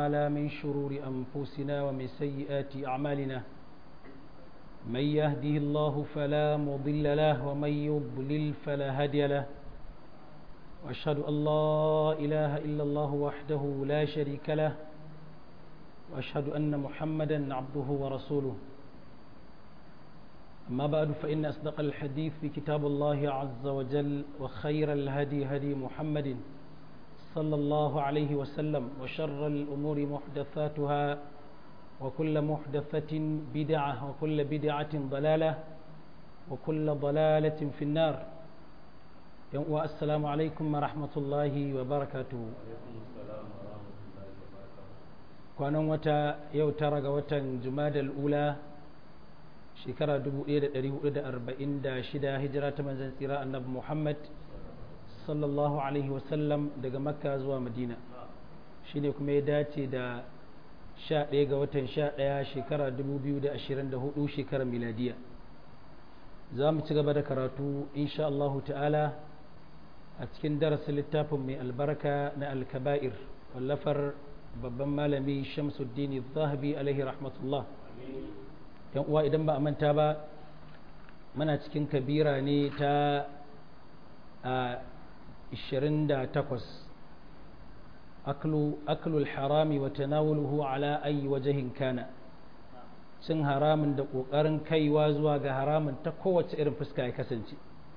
تعالى من شرور أنفسنا ومن سيئات أعمالنا من يهده الله فلا مضل له ومن يضلل فلا هادي له وأشهد أن لا إله إلا الله وحده لا شريك له وأشهد أن محمدا عبده ورسوله أما بعد فإن أصدق الحديث في كتاب الله عز وجل وخير الهدي هدي محمد صلى الله عليه وسلم وشر الأمور محدثاتها وكل محدثة بدعة وكل بدعة ضلالة وكل ضلالة في النار السلام عليكم ورحمة الله وبركاته kwanan wata yau tara ga watan jumadal ula shekara 1446 hijira ta manzan tsira annabi muhammad sallallahu alaihi wasallam daga makka zuwa madina shine kuma ya dace da 11 ga watan 11 shekara 2024 shekarar miladiya za mu ci gaba da karatu insha Allahu ta'ala a cikin darasin littafin mai albarka na alkaba'ir wallafar babban malami shamsuddin zahabi alaihi rahmatullah yan uwa idan ba a manta ba muna cikin kabira ne ta a 28 aklu aklul harami wa tanawuluhu ala ayi wajahin kana cin haramin da ƙoƙarin kaiwa zuwa ga haramin ta kowace irin fuska ya kasance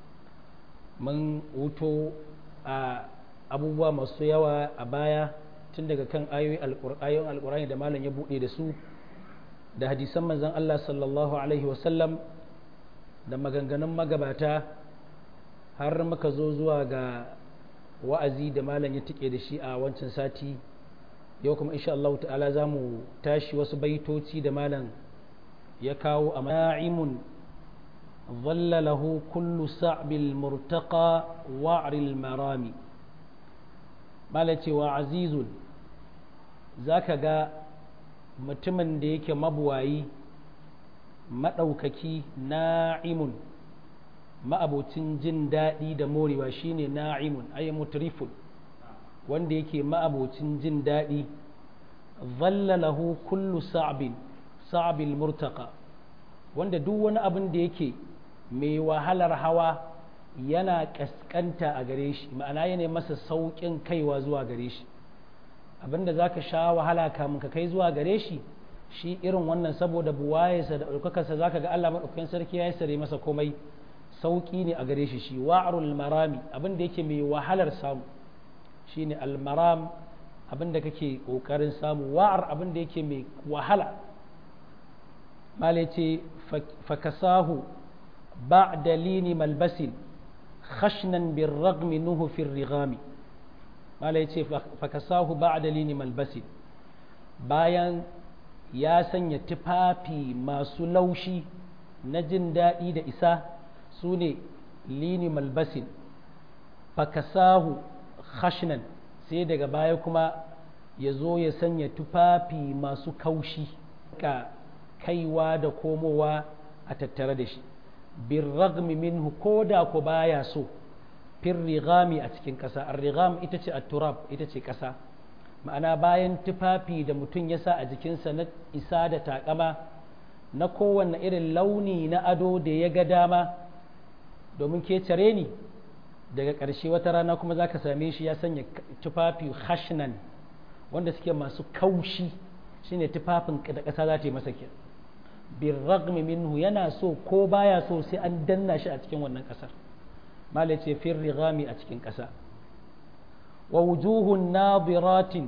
mun wuto a abubuwa masu yawa a baya tun daga kan ayoyin alƙur'ani da malam ya buɗe da su da hadisan manzon Allah sallallahu alaihi wasallam da maganganun magabata har muka zo zuwa ga wa'azi da malam ya tike da shi a wancan sati yau kuma insha Allah ta'ala za mu tashi wasu baitoci da malam ya kawo a na'imun ظل له كل صعب المرتقى وعر المرامي مالتي وعزيز ذاك ga mutumin da yake mabuwayi maɗaukaki na'imun ma'abocin jin daɗi da morewa shine na'imun ay mutrifun wanda yake ma'abocin jin daɗi zalla lahu kullu sa'bin sa'bil murtaqa wanda duk wani abin da yake mai wahalar hawa yana kaskanta a gare shi ma'ana yana masa sauƙin kaiwa zuwa gare shi abinda za ka sha wahala kamun ka kai zuwa gare shi shi irin wannan saboda buwayesa da ɗaukakarsa za ka ga Allah maɗaukakin sarki ya yi sare masa komai sauƙi ne a gare shi shi wa'arul marami abinda yake mai wahalar samu shi ne almaram abinda kake ƙoƙarin samu wa'ar abinda yake mai wahala mala ce fakasahu ba dalini malbasin khashnan bin ragmi nuhu fin rigami mala ya ce fakasahu ba dalini malbasin bayan ya sanya tufafi masu laushi na jin daɗi da isa su ne lini malbasin fakasahu khashnan sai daga baya kuma ya zo ya sanya tufafi masu kaushi ka kaiwa da komowa a tattare da shi bin ragmi minhu ko da ku baya so fin rigami a cikin ƙasa rigam ita ce turab ita ce ƙasa ma'ana bayan tufafi da mutum ya sa a jikinsa na isa da takama na kowanne irin launi na ado da ya ga dama domin ke cire ni daga ƙarshe wata rana kuma za ka same shi ya sanya tufafi hashnan wanda suke masu kaushi shine tufafin da ƙasa za ta yi masa ke bin ragmi minhu yana so ko baya so sai an danna shi a cikin wannan ƙasar malai ce fin rigami a cikin ƙasa wa wujuhun nadiratin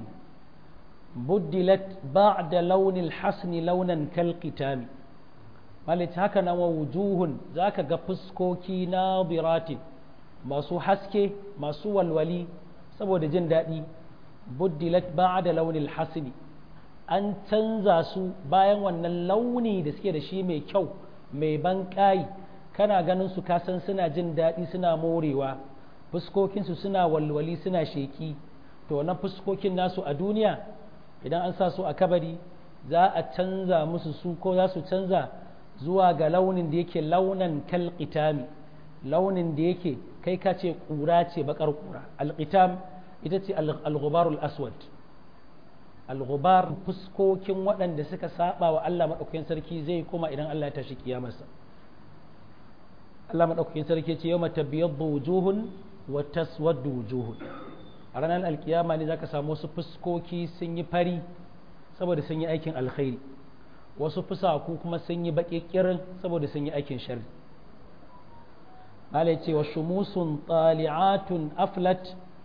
buddilat ba'da launin hasni launan kalkitami malai ce haka nan wa wujuhun za ka ga fuskoki nadiratin masu haske masu walwali saboda jin daɗi buddilat ba'da launin hasni an canza su bayan wannan launi da suke da shi mai kyau mai ban ƙayi kana ganin su kasan suna jin daɗi suna morewa fuskokinsu suna walwali suna sheƙi to na fuskokin nasu a duniya idan an sa su a kabari za a canza musu su ko za su canza zuwa ga launin da yake launan kalƙitami launin da yake kai ka ce ƙura ce baƙar ƙura alƙitam ita ce al-ghubarul aswad al-ghubar fuskokin waɗanda suka saba wa Allah madaukakin sarki zai kuma idan Allah ya tashi kiyamarsa Allah madaukakin sarki ce yawma tabyaddu wujuhun wa taswaddu wujuhun a ranar alkiyama ne zaka samu wasu fuskoki sun yi fari saboda sun yi aikin alkhairi wasu fusaku kuma sun yi baƙi kirin saboda sun yi aikin sharri Allah ya ce wa shumusun tali'atun aflat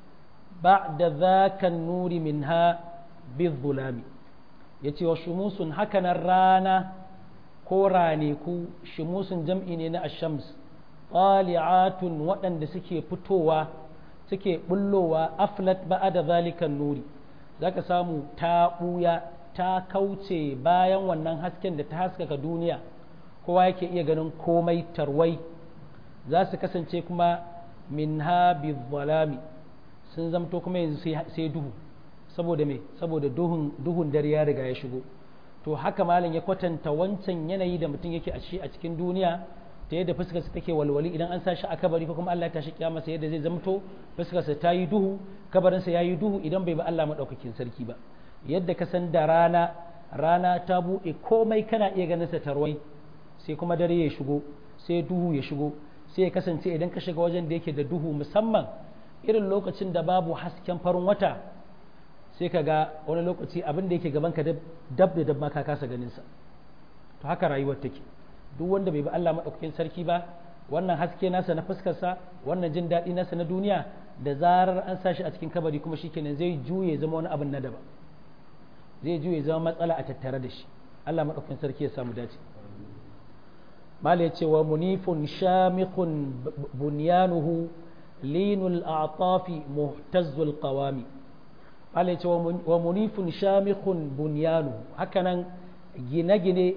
ba'da dhaka nuri minha bizulami yace wa shumusun hakanan rana ko raneku shumusun jam'i ne na ashams tali'atun waɗanda suke fitowa suke bullowa aflat ba'da zalikan nuri zaka samu ta ɓuya ta kauce bayan wannan hasken da ta haskaka duniya kowa yake iya ganin komai tarwai za su kasance kuma min ha zalami sun zamto kuma yanzu sai duhu saboda me saboda duhun duhun dare ya riga ya shigo to haka malam ya kwatanta wancan yanayi da mutum yake a shi a cikin duniya ta yadda fuskarsa take walwali idan an sa shi a kabari ko kuma Allah ya tashi kiyama sai yadda zai zamto fuskarsa ta yi duhu kabarinsa ya yi duhu idan bai ba Allah madaukakin sarki ba yadda ka san da rana rana ta buɗe komai kana iya ganin sa tarwai sai kuma dare ya shigo sai duhu ya shigo sai ya kasance idan ka shiga wajen da yake da duhu musamman irin lokacin da babu hasken farin wata sai ka ga wani lokaci abin da yake gaban ka dab da dab ma ka kasa ganin sa to haka rayuwar take duk wanda bai bi Allah madaukakin sarki ba wannan haske nasa na fuskarsa wannan jin daɗi nasa na duniya da zarar an sa shi a cikin kabari kuma shikenan zai juye zama wani abin na daban zai juye zama matsala a tattare da shi Allah maɗaukakin sarki ya samu dace mala ya ce wa munifun shamikun bunyanuhu linul a'tafi muhtazzul qawami mala ya ce wa munifun shamikun bunyanuhu hakanan gine-gine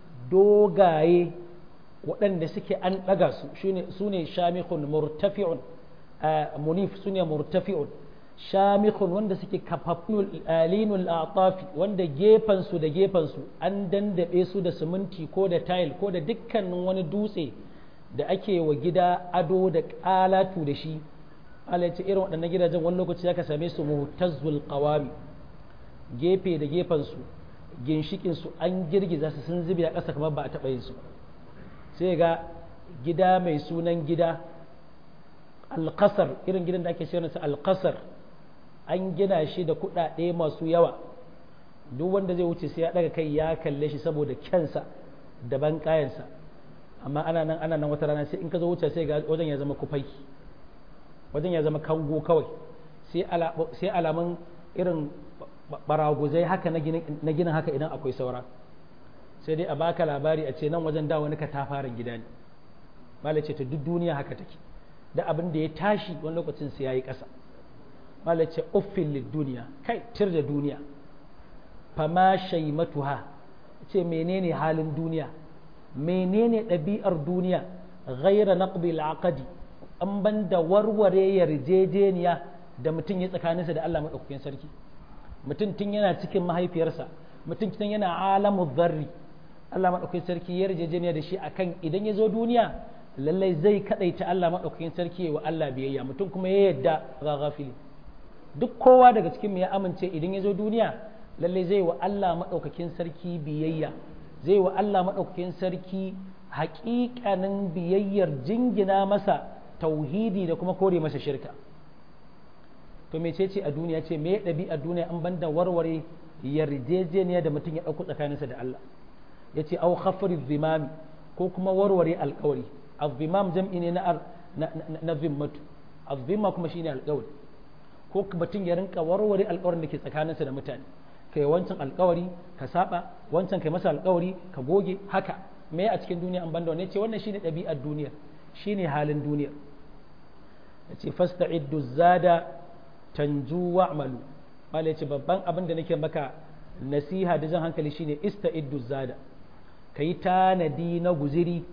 dogaye waɗanda suke an ɗaga su su ne shamikun murtafi'un munif su ne murtafi'un shamikun wanda suke kafafun linul atafi wanda gefansu da gefansu an dandaɓe su da siminti ko da tile ko da dukkanin wani dutse da ake wa gida ado da ƙalatu da shi Allah ce irin waɗannan gidajen wani lokaci zaka same su muhtazzul qawami gefe da gefansu ginshikin su an girgiza su sun zube a ƙasa kamar ba a taɓa yin su sai ga gida mai sunan gida alƙasar irin gidan da ake shirin sa alƙasar an gina shi da kuɗaɗe masu yawa duk wanda zai wuce sai ya ɗaga kai ya kalle shi saboda kyansa da ban kayansa amma ana nan ana nan wata rana sai in ka zo wuce sai ga wajen ya zama kufai wajen ya zama kango kawai sai alamun irin baraguzai haka na ginin haka idan akwai saura sai dai a baka labari a ce nan wajen da wani katafaren gida ne malai ce ta duk duniya haka take da abin da ya tashi wani lokacin sai ya yi ƙasa malai ce uffin duniya kai tir da duniya fama shaimatuha ce menene halin duniya menene ɗabi'ar duniya ghaira naqbil aqdi an ban da warware yarjejeniya da mutum ya tsakaninsa da Allah maɗaukakin sarki mutum tun yana cikin mahaifiyarsa mutum tun yana alamu zarri Allah maɗaukakin sarki ya yarjejeniya da shi akan idan ya zo duniya lallai zai kaɗaita Allah maɗaukakin sarki wa Allah biyayya mutum kuma ya yadda ga gafili duk kowa daga cikin ya amince idan ya zo duniya lallai zai wa Allah maɗaukakin sarki biyayya zai wa Allah maɗaukakin sarki haƙiƙanin biyayyar jingina masa tauhidi da kuma kore masa shirka to mece ce a duniya ce me ɗabi a duniya an banda warware yarjejeniya da mutum ya ɗauko tsakaninsa da Allah ya ce au khafri zimami ko kuma warware alƙawari azimam jam'i ne na na zimmatu azimma kuma shine alƙawari ko mutum ya rinka warware alƙawarin da ke tsakaninsa da mutane kai wancan alƙawari ka saba wancan kai masa alƙawari ka goge haka me a cikin duniya an banda wannan ce wannan shine ɗabi'ar duniya shine halin duniya yace fasta'iddu zada tanju wa'malu mala yace babban abin da nake maka nasiha da jan hankali shine ista'iddu zada kai tanadi na guziri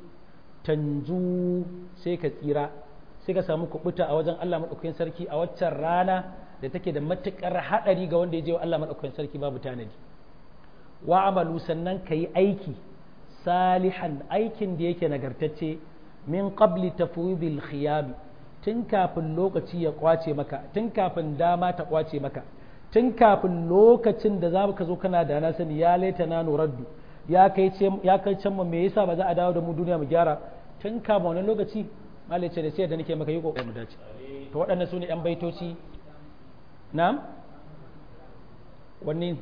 tanju sai ka tsira sai ka samu kubuta a wajen Allah madaukakin sarki a waccan rana da take da matukar hadari ga wanda ya je wa Allah madaukakin sarki babu tanadi wa'malu sannan kai aiki salihan aikin da yake nagartacce min qabli tafwidil khiyam tun kafin lokaci ya kwace maka tun kafin dama ta kwace maka tun kafin lokacin da za ka zo kana da na sani ya laita na nuraddu ya kai can mu me yasa ba za a dawo da mu duniya mu gyara tun kafin wani lokaci malai ce da sai da nake maka yi kokarin mu dace to waɗannan su ne yan baitoci na'am wanne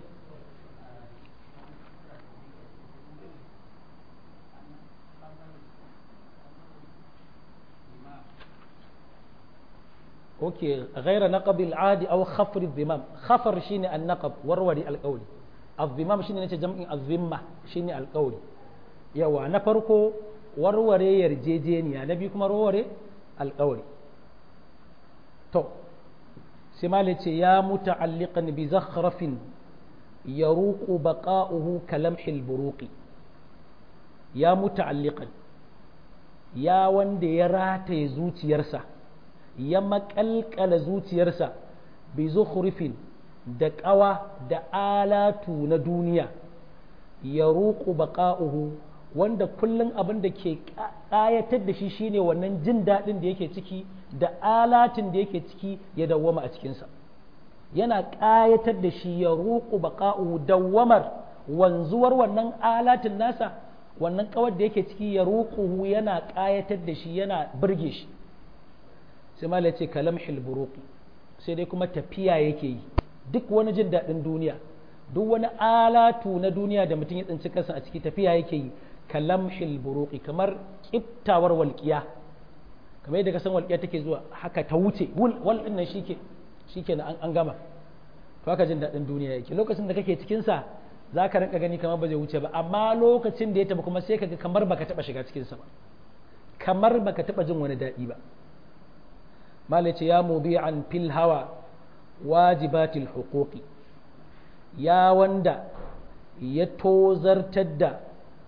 اوكي غير نقب العادي او خفر الذمام خفر شيني النقب وروري القول الذمام شيني نتي جمع الذمه شيني القول يوا na farko warware yarjejeniya na biyu kuma warware alƙawari to sai ma ce ya muta'alliqan bi zakhrafin yaruqu baqa'uhu kalamhil buruqi ya muta'alliqan ya wanda ya rataye zuciyarsa ya makalkala zuciyarsa bi zukhrifin da ƙawa da alatu na duniya ya roƙo baƙa'uhu wanda kullum abin da ke ƙayatar da shi shine wannan jin daɗin da yake ciki da alatin da yake ciki ya dawwama a cikinsa yana ƙayatar da shi ya roƙo baƙa'uhu dawwamar wanzuwar wannan alatin nasa wannan ƙawar da yake ciki ya roƙuhu yana ƙayatar da shi yana birge shi sai mala ce kalam hilburuki sai dai kuma tafiya yake yi duk wani jin daɗin duniya duk wani alatu na duniya da mutum ya tsinci kansa a ciki tafiya yake yi kalam hilburuki kamar kiftawar walƙiya kamar yadda kasan walƙiya take zuwa haka ta wuce wal ɗin nan shike shike na an gama to haka jin daɗin duniya yake lokacin da kake cikin sa za ka rinka gani kamar ba zai wuce ba amma lokacin da ya tafi kuma sai ka ga kamar baka taɓa shiga cikinsa ba kamar baka taɓa jin wani daɗi ba malace ya mubi'an fil hawa wajibatil huquqi ya wanda ya tozartar da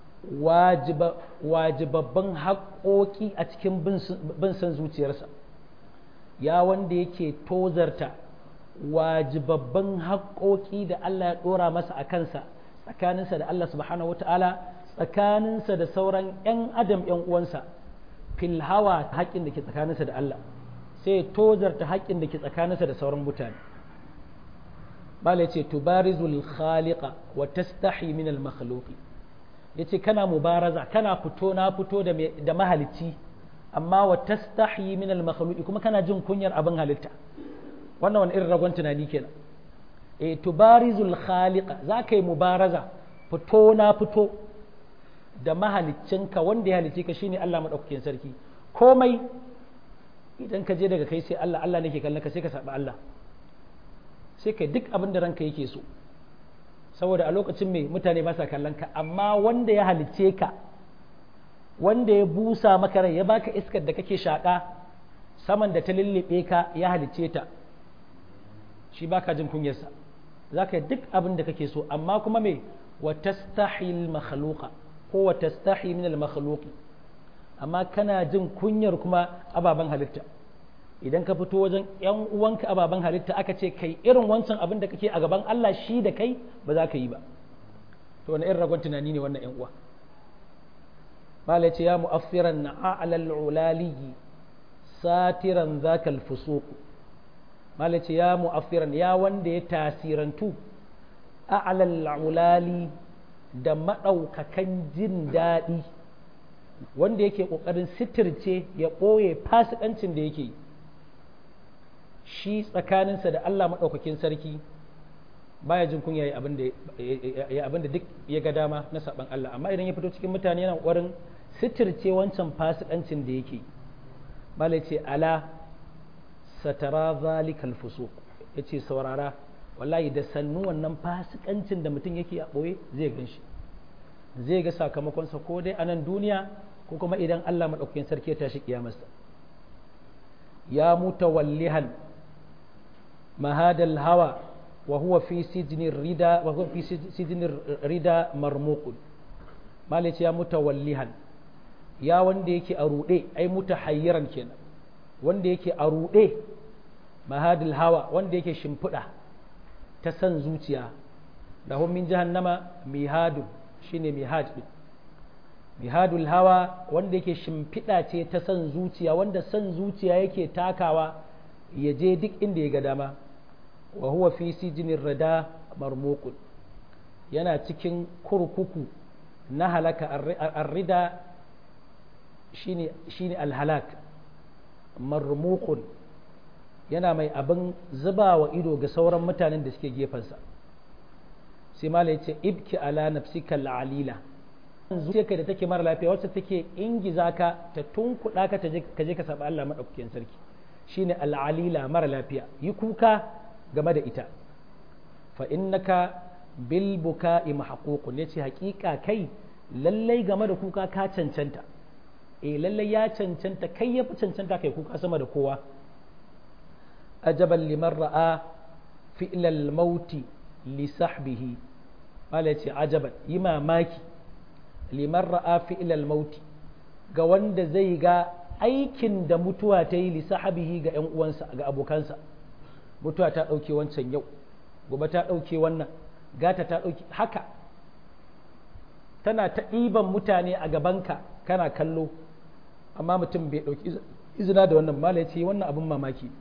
wajibabban haƙoƙi a cikin bin san zuciyarsa ya wanda yake tozarta wajibabban haƙoƙi da Allah ya ɗora masa a kansa tsakaninsa da Allah subhanahu wata'ala tsakaninsa da sauran 'yan adam 'yan uwansa fil hawa haƙƙin da ke tsakaninsa da Allah sai ya tozarta haƙƙin da ke tsakaninsa da sauran mutane bala ce tubarizul khaliqa wa tastahi min al makhluqi yace kana mubaraza kana fito na fito da da mahalicci amma wa tastahi min al makhluqi kuma kana jin kunyar abin halitta wannan wani irin ragon tunani kenan eh tubarizul khaliqa zaka yi mubaraza fito na fito da mahaliccinka wanda ya halicce ka shine Allah madaukakin sarki komai idan ka je daga kai sai Allah Allah nake kallon ka sai ka saba Allah sai kai duk abin da ranka yake so saboda a lokacin mai mutane ba sa kallon ka amma wanda ya halicce ka wanda ya busa maka rai ya baka iskar da kake shaka saman da ta lullube ka ya halicce ta shi baka jin kunyarsa za ka yi duk abin da kake so amma kuma me wa tastahil makhluqa ko wa tastahi min al makhluqi amma kana jin kunyar kuma ababen halitta idan ka fito wajen yan uwanka ababen halitta aka ce kai irin wancan abin da kake a gaban Allah shi da kai ba za ka yi ba to wani irin ragon tunani ne wannan yan uwa malai ce ya mu'affiran na a'lal ulaliyi satiran zakal fusuq malai ce ya mu'affiran ya wanda ya tasirantu a'lal ulali da madaukakan jin daɗi wanda yake ƙoƙarin sitirce ya ɓoye fasikancin da yake shi tsakaninsa da Allah maɗaukakin sarki baya jin kunya ya abin da duk ya ga dama na saɓan Allah amma idan ya fito cikin mutane yana ƙoƙarin sitirce wancan fasikancin da yake malai ce ala satara zalikal fusuq yace saurara wallahi da sannu wannan fasikancin da mutum yake a ɓoye zai gan shi zai ga sakamakonsa ko dai a nan duniya ko kuma idan Allah maɗaukakin sarki ya tashi kiyamarsa ya mutawallihan mahadal hawa wa huwa fi sijnir rida wa huwa fi sijnir rida marmuqun malice ya mutawallihan ya wanda yake a ruɗe ai mutahayyiran kenan wanda yake a ruɗe mahadal hawa wanda yake shimfiɗa ta san zuciya lahum min jahannama mihadun shine mihad din mihadul hawa wanda yake shimfiɗa ce ta san zuciya wanda san zuciya yake takawa ya je duk inda ya ga dama wa huwa fi sijinin rada marmukun yana cikin kurkuku na halaka arrida shine alhalak marmukun yana mai abin zuba wa ido ga sauran mutanen da suke gefensa sai mala ya ce ibki ala nafsika al'alila zuciyarka da take mara lafiya wacce take ingiza ka ta tunkuɗa ka ka je ka saba Allah maɗaukakin sarki shine al'alila mara lafiya yi kuka game da ita fa innaka bil buka'i mahququn yace haƙiƙa kai lallai game da kuka ka cancanta eh lallai ya cancanta kai ya fi cancanta kai kuka sama da kowa ajaban liman ra'a fi'lal mauti li sahbihi mala yace ajaban yi mamaki liman ra'a fi'lal mauti ga wanda zai ga aikin da mutuwa ta yi li sahabihi ga ƴan uwansa ga abokansa mutuwa ta ɗauke wancan yau gobe ta ɗauke wannan gata ta ɗauke haka tana ta ɗiban mutane a gabanka kana kallo amma mutum bai ɗauki izina da wannan mala ce wannan abin mamaki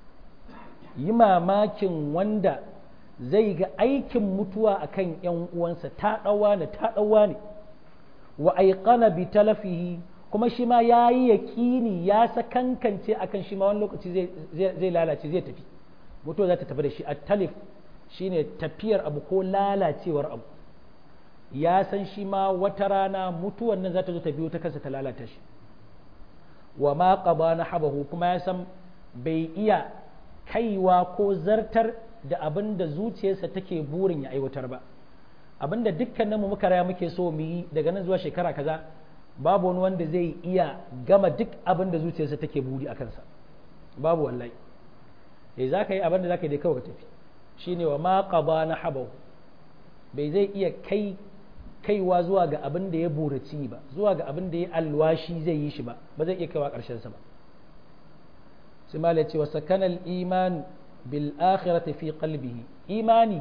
yi mamakin wanda zai ga aikin mutuwa a kan ‘yan uwansa ta ɗauwa ne ta ɗauwa ne wa aiƙana bi talafihi kuma shi ma ya yi yaƙini ya sakankance akan shi ma wani lokaci zai lalace zai tafi mutuwa za ta tafi da shi a talif shine tafiyar abu ko lalacewar abu ya san shi ma wata rana mutuwan nan za ta zo ta biyo ta kansa ta lalata shi wa ma qaba na habahu kuma ya san bai iya kaiwa ko zartar da abin da zuciyarsa take burin ya aiwatar ba abin da dukkanin mu muka raya muke so mu yi daga nan zuwa shekara kaza babu wani wanda zai iya gama duk abin da zuciyarsa take buri a kansa babu wallahi eh za ka yi abin da za ka yi dai kawai ka tafi shine wa ma qaba na habahu bai zai iya kai kaiwa zuwa ga abin da ya buraci ba zuwa ga abin da ya alwashi zai yi shi ba ba zai iya kaiwa ƙarshen sa ba sai malai ce wa sakanal iman bil akhirati fi qalbihi imani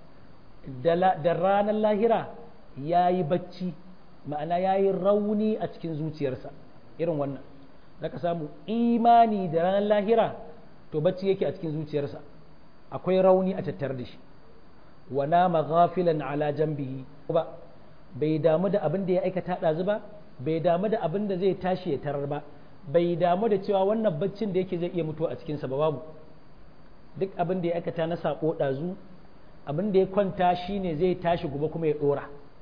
da ranar lahira yayi bacci ma'ana yayi rauni a cikin zuciyarsa irin wannan zaka samu imani da ranar lahira to bacci yake a cikin zuciyarsa akwai rauni a tattare da shi wa nama ghafilan ala jambihi ba bai damu da abin da ya aikata ɗazu ba bai damu da abin da zai tashi ya tarar ba bai damu da cewa wannan baccin da yake zai iya mutuwa a cikinsa ba babu duk abin da ya aikata na saƙo ɗazu abin da ya kwanta shine zai tashi gobe kuma ya ɗora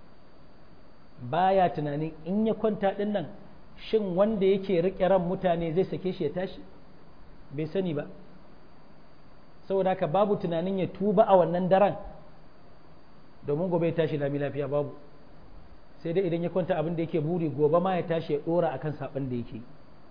baya tunanin in ya kwanta ɗin nan shin wanda yake riƙe ran mutane zai sake shi ya tashi bai sani ba saboda haka babu tunanin ya tuba a wannan daren domin gobe ya tashi lami lafiya babu sai dai idan ya kwanta abin da yake buri gobe ma ya tashi ya dora akan saban da yake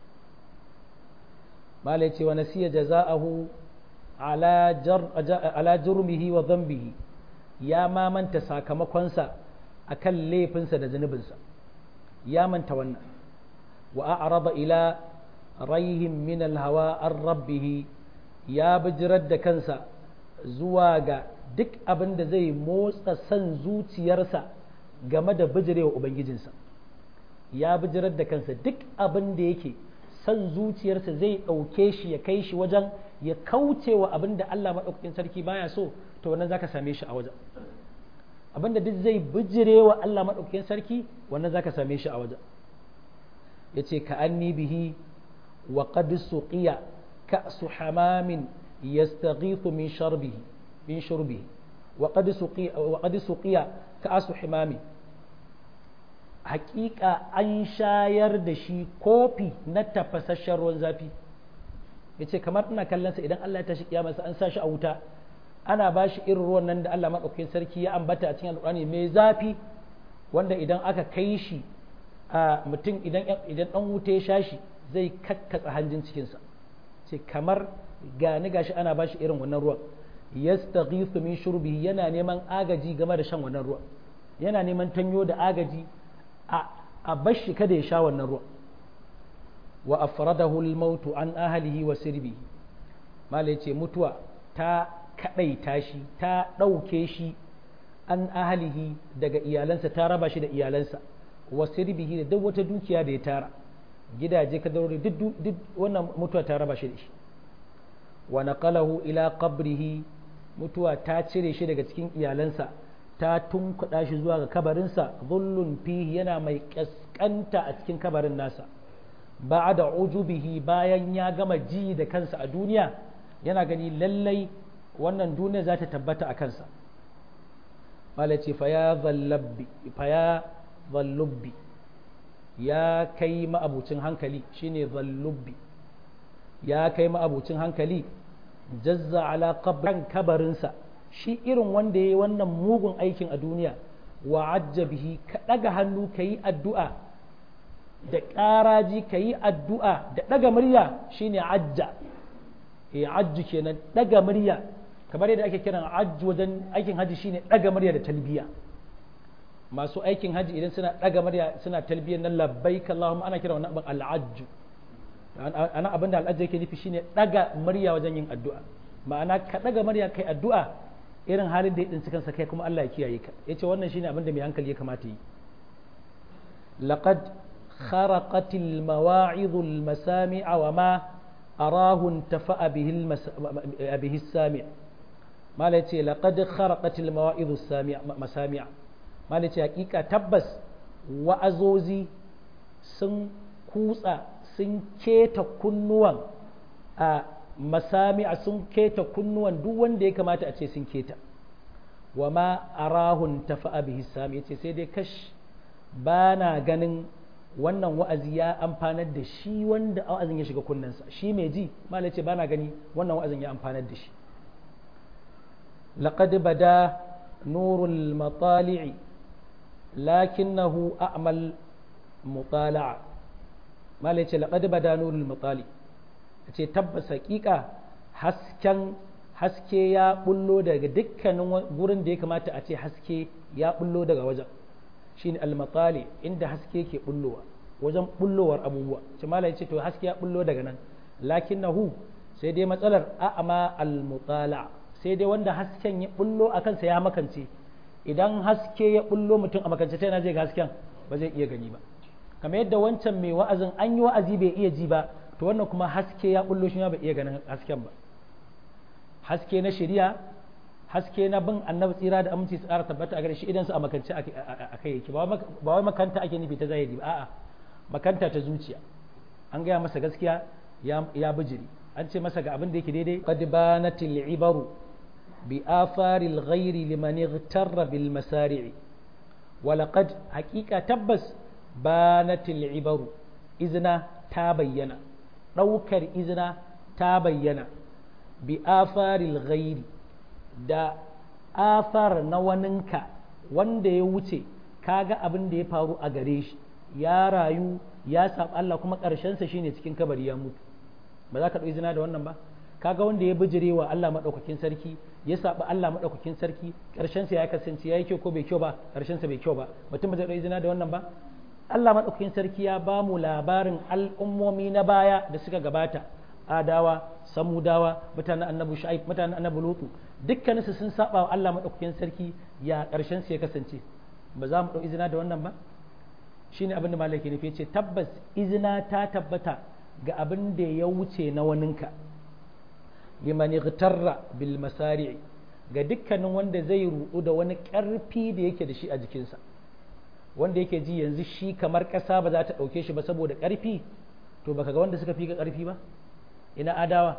mala yace wa nasiya jaza'ahu ala jar ala jurmihi wa dhanbihi ya ma manta sakamakonsa akan laifinsa da zunubinsa ya manta wannan wa a'rada ila rayhim min al-hawa an rabbihi ya bijirar da kansa zuwa ga duk abin da zai motsa son zuciyarsa game da bijirewa Ubangijinsa ya bijirar da kansa duk abin da yake son zuciyarsa zai ɗauke shi ya kai shi wajen ya kauce wa abin da Allah maɗaukakin sarki baya so to wannan zaka same shi a wajen abin da duk zai bijirewa Allah maɗaukakin sarki wannan zaka same shi a wajen ya ce ka anni bihi wa qad suqiya ka'su hamamin yastaghithu min sharbihi min shurbihi wa qad suqiya wa qad suqiya ka'su himami haƙiƙa an shayar da shi kofi na tafasasshen ruwan zafi yace kamar ina kallon sa idan Allah ya tashi kiyamarsa an sa shi a wuta ana ba shi irin ruwan nan da Allah madaukakin sarki ya ambata a cikin alƙur'ani mai zafi wanda idan aka kai shi a mutum idan idan dan wuta ya sha shi zai kakkatsa hanjin cikinsa ce kamar gani gashi ana ba shi irin wannan ruwan yastaghithu min shurbihi yana neman agaji game da shan wannan ruwan yana neman tanyo da agaji a a bashi kada ya sha wannan ruwan wa afradahu al-maut an ahlihi wa sirbihi malai ce mutuwa ta kadaita shi ta dauke shi an ahlihi daga iyalansa ta raba shi da iyalansa wa sirbihi da duk wata dukiya da ya tara gidaje ka daure duk wannan mutuwa ta raba shi da shi wa naqalahu ila qabrihi mutuwa ta cire shi daga cikin iyalansa ta tunkuɗa shi zuwa ga kabarinsa zullun fihi yana mai ƙasƙanta a cikin kabarin nasa ba da ujubihi bayan ya gama ji da kansa a duniya yana gani lallai wannan duniya za ta tabbata a kansa mala ce fa ya zallubbi ya kai ma'abucin hankali shine zallubbi ya kai ma'abucin hankali jazza ala qabran kabarinsa shi irin wanda ya yi wannan mugun aikin a duniya wa bihi ka ɗaga hannu ka yi addu'a da ƙaraji ka yi addu'a da ɗaga murya shine ajja e ajju kenan ɗaga murya kamar yadda ake kiran ajju wajen aikin haji shine ɗaga murya da talbiya masu aikin haji idan suna ɗaga murya suna talbiyar nan labbaik Allahumma ana kiran wannan abin al'ajju ana abin da al'ajju yake nufi shine ɗaga murya wajen yin addu'a ma'ana ka ɗaga murya kai addu'a irin halin da ya tsinci kansa kai kuma Allah ya kiyaye ka yace wannan shine abin da mai hankali ya kamata yi laqad kharaqat al mawa'id al masami' wa ma arahu intafa'a bihi al bihi sami' mala yace laqad kharaqat al mawa'id al sami' masami' mala yace hakika tabbas wa'azozi sun kutsa sun keta kunnuwan a masami'a sun keta kunnuwan duk wanda ya kamata a ce sun keta wa ma arahun tafa'a bihi sami yace sai dai kash ba na ganin wannan wa'azi ya amfanar da shi wanda wa'azin ya shiga kunnensa shi mai ji mala ce ba na gani wannan wa'azin ya amfanar da shi laqad bada nurul matali'i lakinnahu a'mal mutala'a mala ce laqad bada nurul matali'i ce tabbas hakika hasken haske ya bullo daga dukkanin gurin da ya kamata a ce haske ya bullo daga wajen shine almatali inda haske ke bullowa wajen bullowar abubuwa ce malai ce to haske ya bullo daga nan lakinnahu sai dai matsalar a'ama almutala sai dai wanda hasken ya bullo a kansa ya makance idan haske ya bullo mutum a makance ta yana zai ga hasken ba zai iya gani ba kamar yadda wancan mai wa'azin an yi wa'azi bai iya ji ba to wannan kuma haske ya bullo shi bai iya ganin hasken ba haske na shari'a haske na bin annabi tsira da aminci su ƙara tabbata a gare shi idan su a makance a kai yake ba wai makanta ake nufi ta zahiri ba a'a makanta ta zuciya an gaya masa gaskiya ya bijiri an ce masa ga abin da yake daidai qad banatil ibaru bi afaril ghairi liman igtarra bil masari'i wa laqad haqiqa tabbas banatil ibaru izna ta bayyana ɗaukar izina ta bayyana bi afaril ghairi da afar na waninka wanda ya wuce kaga abin da ya faru a gare shi ya rayu ya saɓa Allah kuma ƙarshensa shine cikin kabari ya mutu ba za ka ɗau izina da wannan ba kaga wanda ya bijire wa Allah maɗaukakin sarki ya saɓa Allah maɗaukakin sarki ƙarshensa ya kasance ya yi kyau ko bai kyau ba ƙarshensa bai kyau ba mutum ba zai ɗau izina da wannan ba Allah maɗaukakin sarki ya ba mu labarin al'ummomi na baya da suka gabata adawa samudawa mutanen annabi shu'aib mutanen annabi lutu dukkaninsu sun saba wa Allah maɗaukakin sarki ya ƙarshen su ya kasance ba za mu ɗau izina da wannan ba shine abin da malaki nufi ce tabbas izina ta tabbata ga abin da ya wuce na waninka liman igtarra bil masari'i ga dukkanin wanda zai ruɗu da wani ƙarfi da yake da shi a jikinsa wanda yake ji yanzu shi kamar ƙasa ba za ta ɗauke shi ba saboda ƙarfi to baka ga wanda suka fi ka ƙarfi ba ina adawa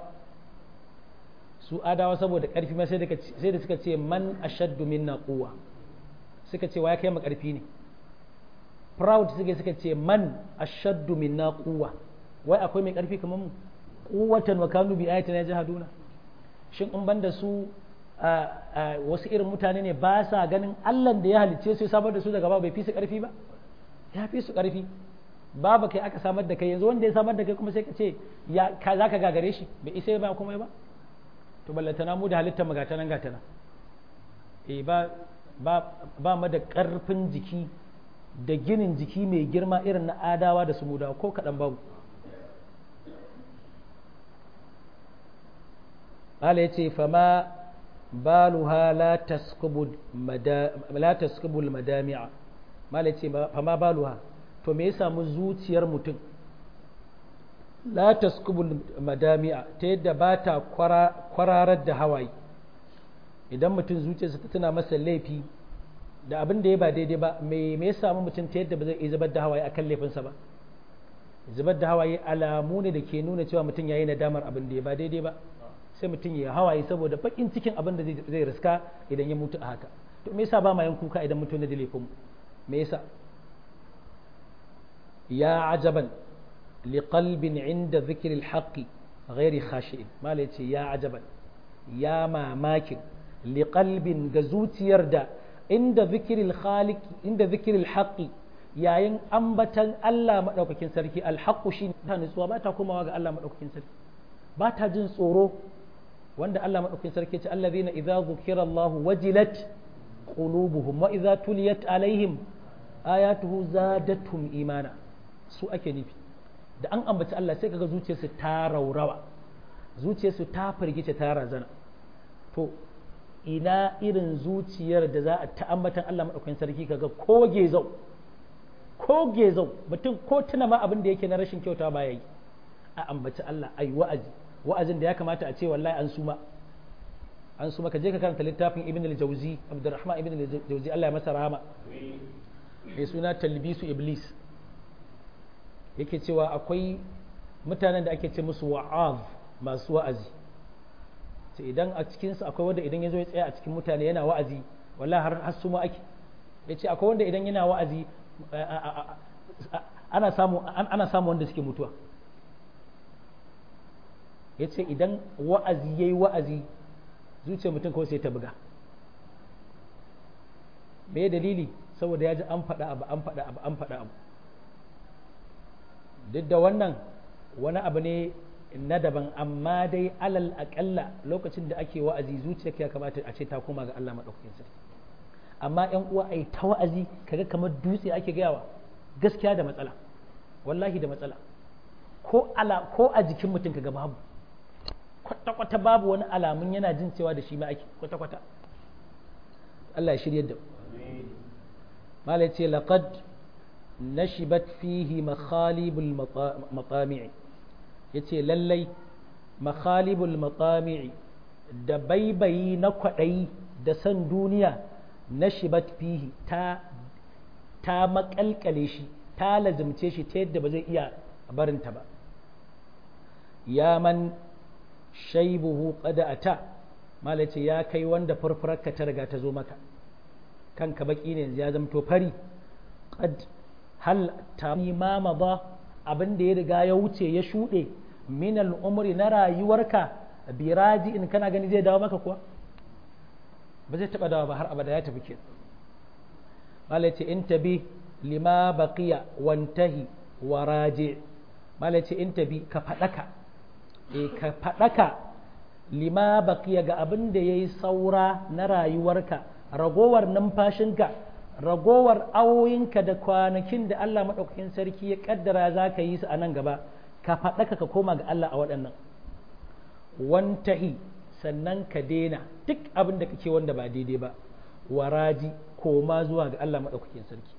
su adawa saboda ƙarfi ma sai da suka ce man ashaddu minna quwwa suka ce wa ya kai mu ƙarfi ne proud suke suka ce man ashaddu minna quwwa wai akwai mai ƙarfi kamar mu quwwatan wa kanu bi ayatina jahaduna shin in banda su wasu irin mutane ne ba sa ganin Allah da ya halicce su ya samar da su daga ba bai fi su ƙarfi ba ya fi su ƙarfi babu kai aka samar da kai yanzu wanda ya samar da kai kuma sai ka ce ya za ka gagare shi bai isa ba kuma ba to ballatana mu da halittar mu gatana gatana eh ba ba ba mu da ƙarfin jiki da ginin jiki mai girma irin na adawa da su mudawa ko kaɗan babu Allah ya ce fama baluha la taskubu madami'a mala ce fama baluha to me ya samu zuciyar mutum la taskubu madami'a ta yadda ba ta kwararar da hawaye idan mutum zuciyarsa ta tuna masa laifi da abin da ya ba daidai ba me me ya samu mutum ta yadda ba zai iya zubar da hawaye akan laifinsa ba zubar da hawaye alamu ne da ke nuna cewa mutum ya yi nadamar abin da ya ba daidai ba sai mutum ya hawaye saboda bakin cikin abin da zai riska idan ya mutu a haka to me yasa ba ma yin kuka idan mutum na da laifin me yasa ya ajaban liqalbin inda zikril haqqi ghairi khashi'in malai ce ya ajaban ya mamakin liqalbin ga zuciyar da inda zikril khaliq inda zikril haqqi yayin ambatan Allah madaukakin sarki alhaqqu shi ta nutsuwa ba ta komawa ga Allah madaukakin sarki ba ta jin tsoro wanda Allah madaukakin sarki ce allazina idza zukira Allah wajilat qulubuhum wa idza tuliyat alaihim ayatuhu zadatuhum imana su ake nufi da an ambaci Allah sai kaga zuciyarsu ta raurawa zuciyarsu ta firgice ta razana to ina irin zuciyar da za a ta ambatan Allah madaukakin sarki kaga ko gezau ko gezau mutum ko tuna ma abin da yake na rashin kyauta ba yayi a ambaci Allah ai wa'azi wa'azin da ya kamata a ce wallahi an suma an suma ka je ka karanta littafin ibn al-jawzi abdurrahman ibn al-jawzi Allah ya masa rahama mai suna talbisu iblis yake cewa akwai mutanen da ake ce musu wa'az masu wa'azi sai idan a cikinsu akwai wanda idan ya zo ya tsaya a cikin mutane yana wa'azi wallahi har har suma ake ya ce akwai wanda idan yana wa'azi ana samu ana samu wanda suke mutuwa ya ce idan wa'azi ya yi wa'azi zuciyar mutum kawai sai ta buga me dalili saboda ya ji an faɗa abu an faɗa abu an faɗa abu duk da wannan wani abu ne na daban amma dai alal aƙalla lokacin da ake wa'azi zuciyarka ya kamata a ce ta koma ga Allah maɗaukakin sarki amma ƴan uwa ai ta wa'azi kaga kamar dutse ake gayawa gaskiya da matsala wallahi da matsala ko ala ko a jikin mutum kaga babu kwata-kwata babu wani alamun yana jin cewa da shi ma ake kwata-kwata Allah ya shirya da malai ce laqad nashibat fihi makhalibul matami'i yace lallai makhalibul matami'i da baibayi na kwaɗayi da san duniya nashibat fihi ta ta makalkale shi ta lazimce shi ta yadda ba zai iya barinta ba ya man shaibuhu qada ata malai ce ya kai wanda furfurarka ta riga ta zo maka kanka baki ne ya zamto fari qad hal ta ma ba abin da ya riga ya wuce ya shuɗe min al'umri na rayuwarka biraji in kana gani zai dawo maka kuwa ba zai taɓa dawo ba har abada ya tafi ke malai ce in tabi lima baqiya wantahi wa raji malai ce in tabi ka faɗaka e ka faɗaka lima baqiya ga abin da yayi saura na rayuwarka ragowar numfashinka ragowar awoyinka da kwanakin da Allah maɗaukakin sarki ya ƙaddara za ka yi su a nan gaba ka faɗaka ka koma ga Allah a waɗannan wantahi sannan ka daina duk abin da kake wanda ba daidai ba waraji koma zuwa ga Allah maɗaukakin sarki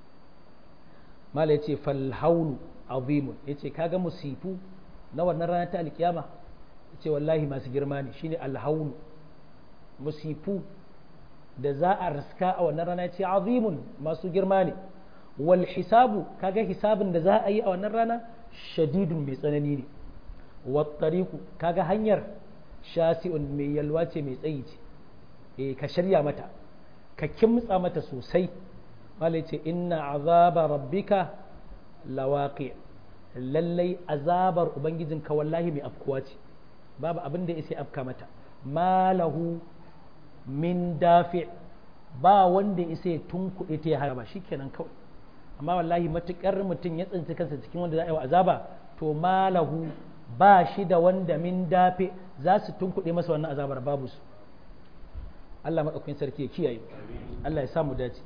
mala ya ce falhaulu azimun ya ce kaga musifu na wannan rana ta alkiyama ya ce wallahi masu girma ne shine alhaulu musifu da za a raska a wannan rana ce azimun masu girma ne wal hisabu kaga hisabin da za a yi a wannan rana shadidun mai tsanani ne wattariku kaga hanyar shasi'un mai yalwa ce mai tsayi ce eh ka shirya mata ka kimtsa mata sosai malai ce inna azaba rabbika lawaqi lallai azabar ubangijinka wallahi mai afkuwa ce babu abin da ya sai afka mata malahu min dafi ba wanda isa ya tunkuɗe ta ya haraba shi kenan kawai amma wallahi matuƙar mutum ya tsinci kansa cikin wanda za a yi wa azaba to malahu ba shi da wanda min dafi za su tunkuɗe masa wannan azabar babu su Allah maɗaukakin sarki ya kiyaye Allah ya samu dace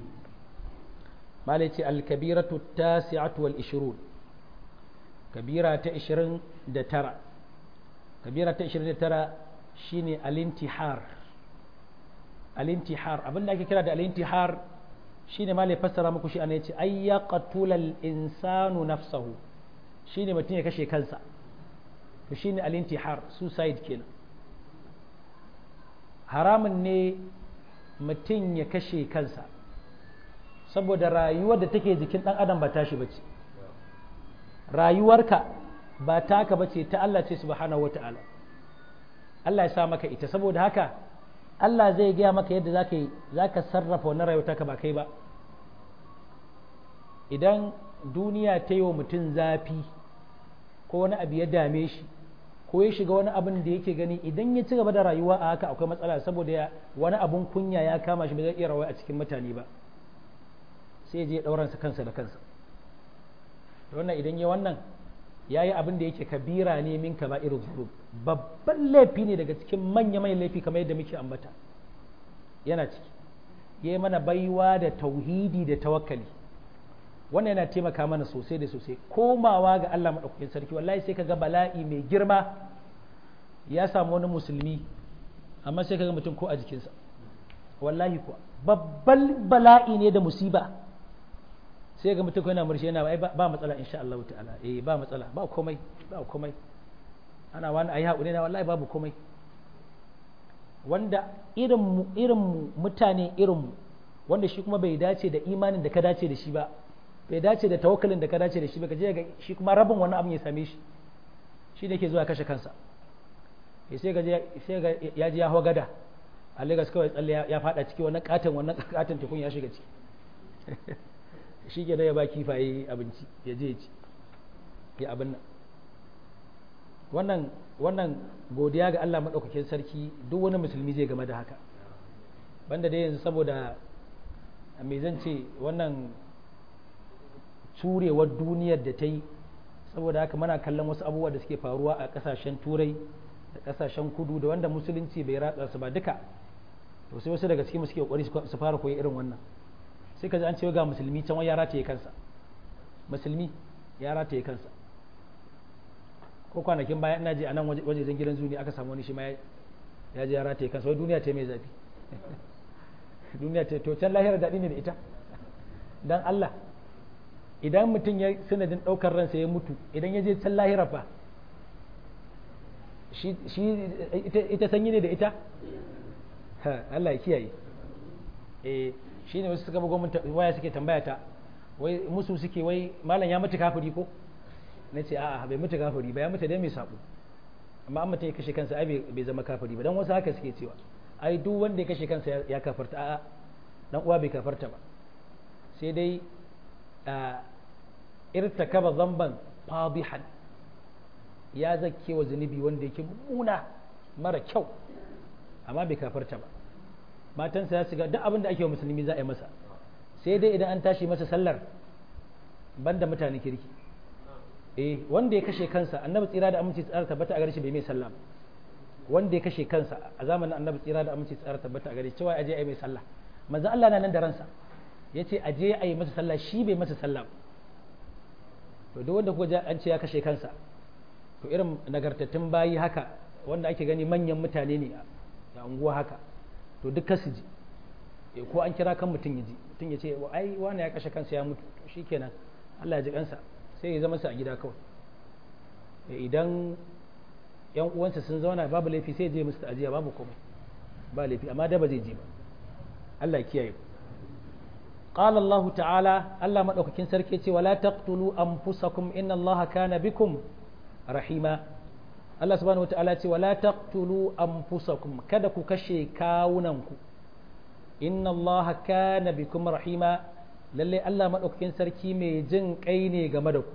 malai ce alkabiratu tasi'atu wal ishirun kabira ta 29 kabira ta 29 shine alintihar alintihar abin da ake kira da alintihar shine ma fassara muku shi ana yace ay yaqtulal insanu nafsahu shine mutum ya kashe kansa to shine alintihar suicide kenan haramun ne mutum ya kashe kansa saboda rayuwar da take jikin ɗan adam ba tashi bace rayuwarka ba taka bace ta Allah ce subhanahu wata'ala Allah ya sa maka ita saboda haka Allah zai gaya maka yadda zaka yi zaka sarrafa wannan rayuwar taka ba kai ba idan duniya ta yi wa mutum zafi ko wani abu ya dame shi ko ya shiga wani abin da yake gani idan ya ci gaba da rayuwa a haka akwai matsala saboda ya wani abun kunya ya kama shi ba zai iya rawa a cikin mutane ba sai je ɗauransa kansa da kansa wannan idan ya wannan ya yi abin da yake kabira ne min ka ba irin zuru babban laifi ne daga cikin manya manyan laifi kamar yadda muke ambata yana ciki ya yi mana baiwa da tauhidi da tawakkali wannan yana taimaka mana sosai da sosai komawa ga Allah maɗaukakin sarki wallahi sai kaga bala'i mai girma ya samu wani musulmi amma sai kaga mutum ko a jikinsa wallahi kuwa babban bala'i ne da musiba sai ga mutum yana murshi yana ba matsala insha Allah ta'ala eh ba matsala ba komai ba komai ana wani ayi haƙuri na wallahi babu komai wanda irin irin mutane irin wanda shi kuma bai dace da imanin da ka dace da shi ba bai dace da tawakkalin da ka dace da shi ba ka je ga shi kuma rabin wani abin ya same shi shi ne ke zuwa kashe kansa sai ga sai ga ya ji ya hawa gada a Lagos kawai tsalle ya fada ciki wannan katon wannan katon tukun ya shiga ciki shi ke da ya ba kifaye abinci ya je ci ya abin nan wannan wannan godiya ga Allah madaukakin sarki duk wani musulmi zai game da haka banda dai yanzu saboda me zan ce wannan turewar duniyar da ta yi saboda haka muna kallon wasu abubuwa da suke faruwa a kasashen turai da kasashen kudu da wanda musulunci bai ratsa su ba duka to sai wasu daga cikin suke kokari su fara koyi irin wannan sai ka ji an ce ga musulmi can ya rataye kansa musulmi ya rataye kansa ko kwanakin baya ina ji a nan wajejen gidan zuni aka samu wani shi ma ya ji ya rataye kansa wai duniya ta mai zafi duniya ta to can lahira daɗi ne da ita dan Allah idan mutum ya sanadin ɗaukar ransa ya mutu idan ya je can lahira fa shi ita sanyi ne da ita Allah ya kiyaye eh shi ne wasu suka bugo mun waya suke tambaya ta wai musu suke wai malam ya mutu kafiri ko na ce a'a bai mutu kafiri ba ya mutu dai mai sabo amma an mutum ya kashe kansa ai bai zama kafiri ba dan wasu haka suke cewa ai duk wanda ya kashe kansa ya kafarta a'a dan uwa bai kafarta ba sai dai irtakaba zamban fadihan ya zakke wa zunubi wanda yake mummuna mara kyau amma bai kafarta ba matansa ya shiga duk abin da ake wa musulmi za a yi masa sai dai idan an tashi masa sallar banda mutane kirki eh wanda ya kashe kansa annabi tsira da aminci tsara tabbata a gare shi bai mai sallah wanda ya kashe kansa a zamanin annabi tsira da aminci tsara tabbata a gare shi cewa aje a yi mai sallah manzo Allah na nan da ransa yace aje a yi masa sallah shi bai masa sallah to duk wanda kuka an ce ya kashe kansa to irin nagartattun bayi haka wanda ake gani manyan mutane ne a unguwa haka to duk kasu ji ko an kira kan mutum ya ji mutum ya ce ai wani ya kashe kansa ya mutu shi kenan Allah ya ji kansa sai ya zama sa a gida kawai idan yan uwansa sun zauna babu laifi sai je musu ajiya babu komai ba laifi amma da ba zai je ba Allah ya kiyaye قال الله تعالى الله مدوكين سركي ce wala taqtulu anfusakum inna Allah kana bikum rahima Allah subhanahu wataala ce wala taqtulu anfusakum kada ku kashe kawunanku inna Allah kana bikum rahima lalle Allah madaukakin sarki mai jin kai ne game da ku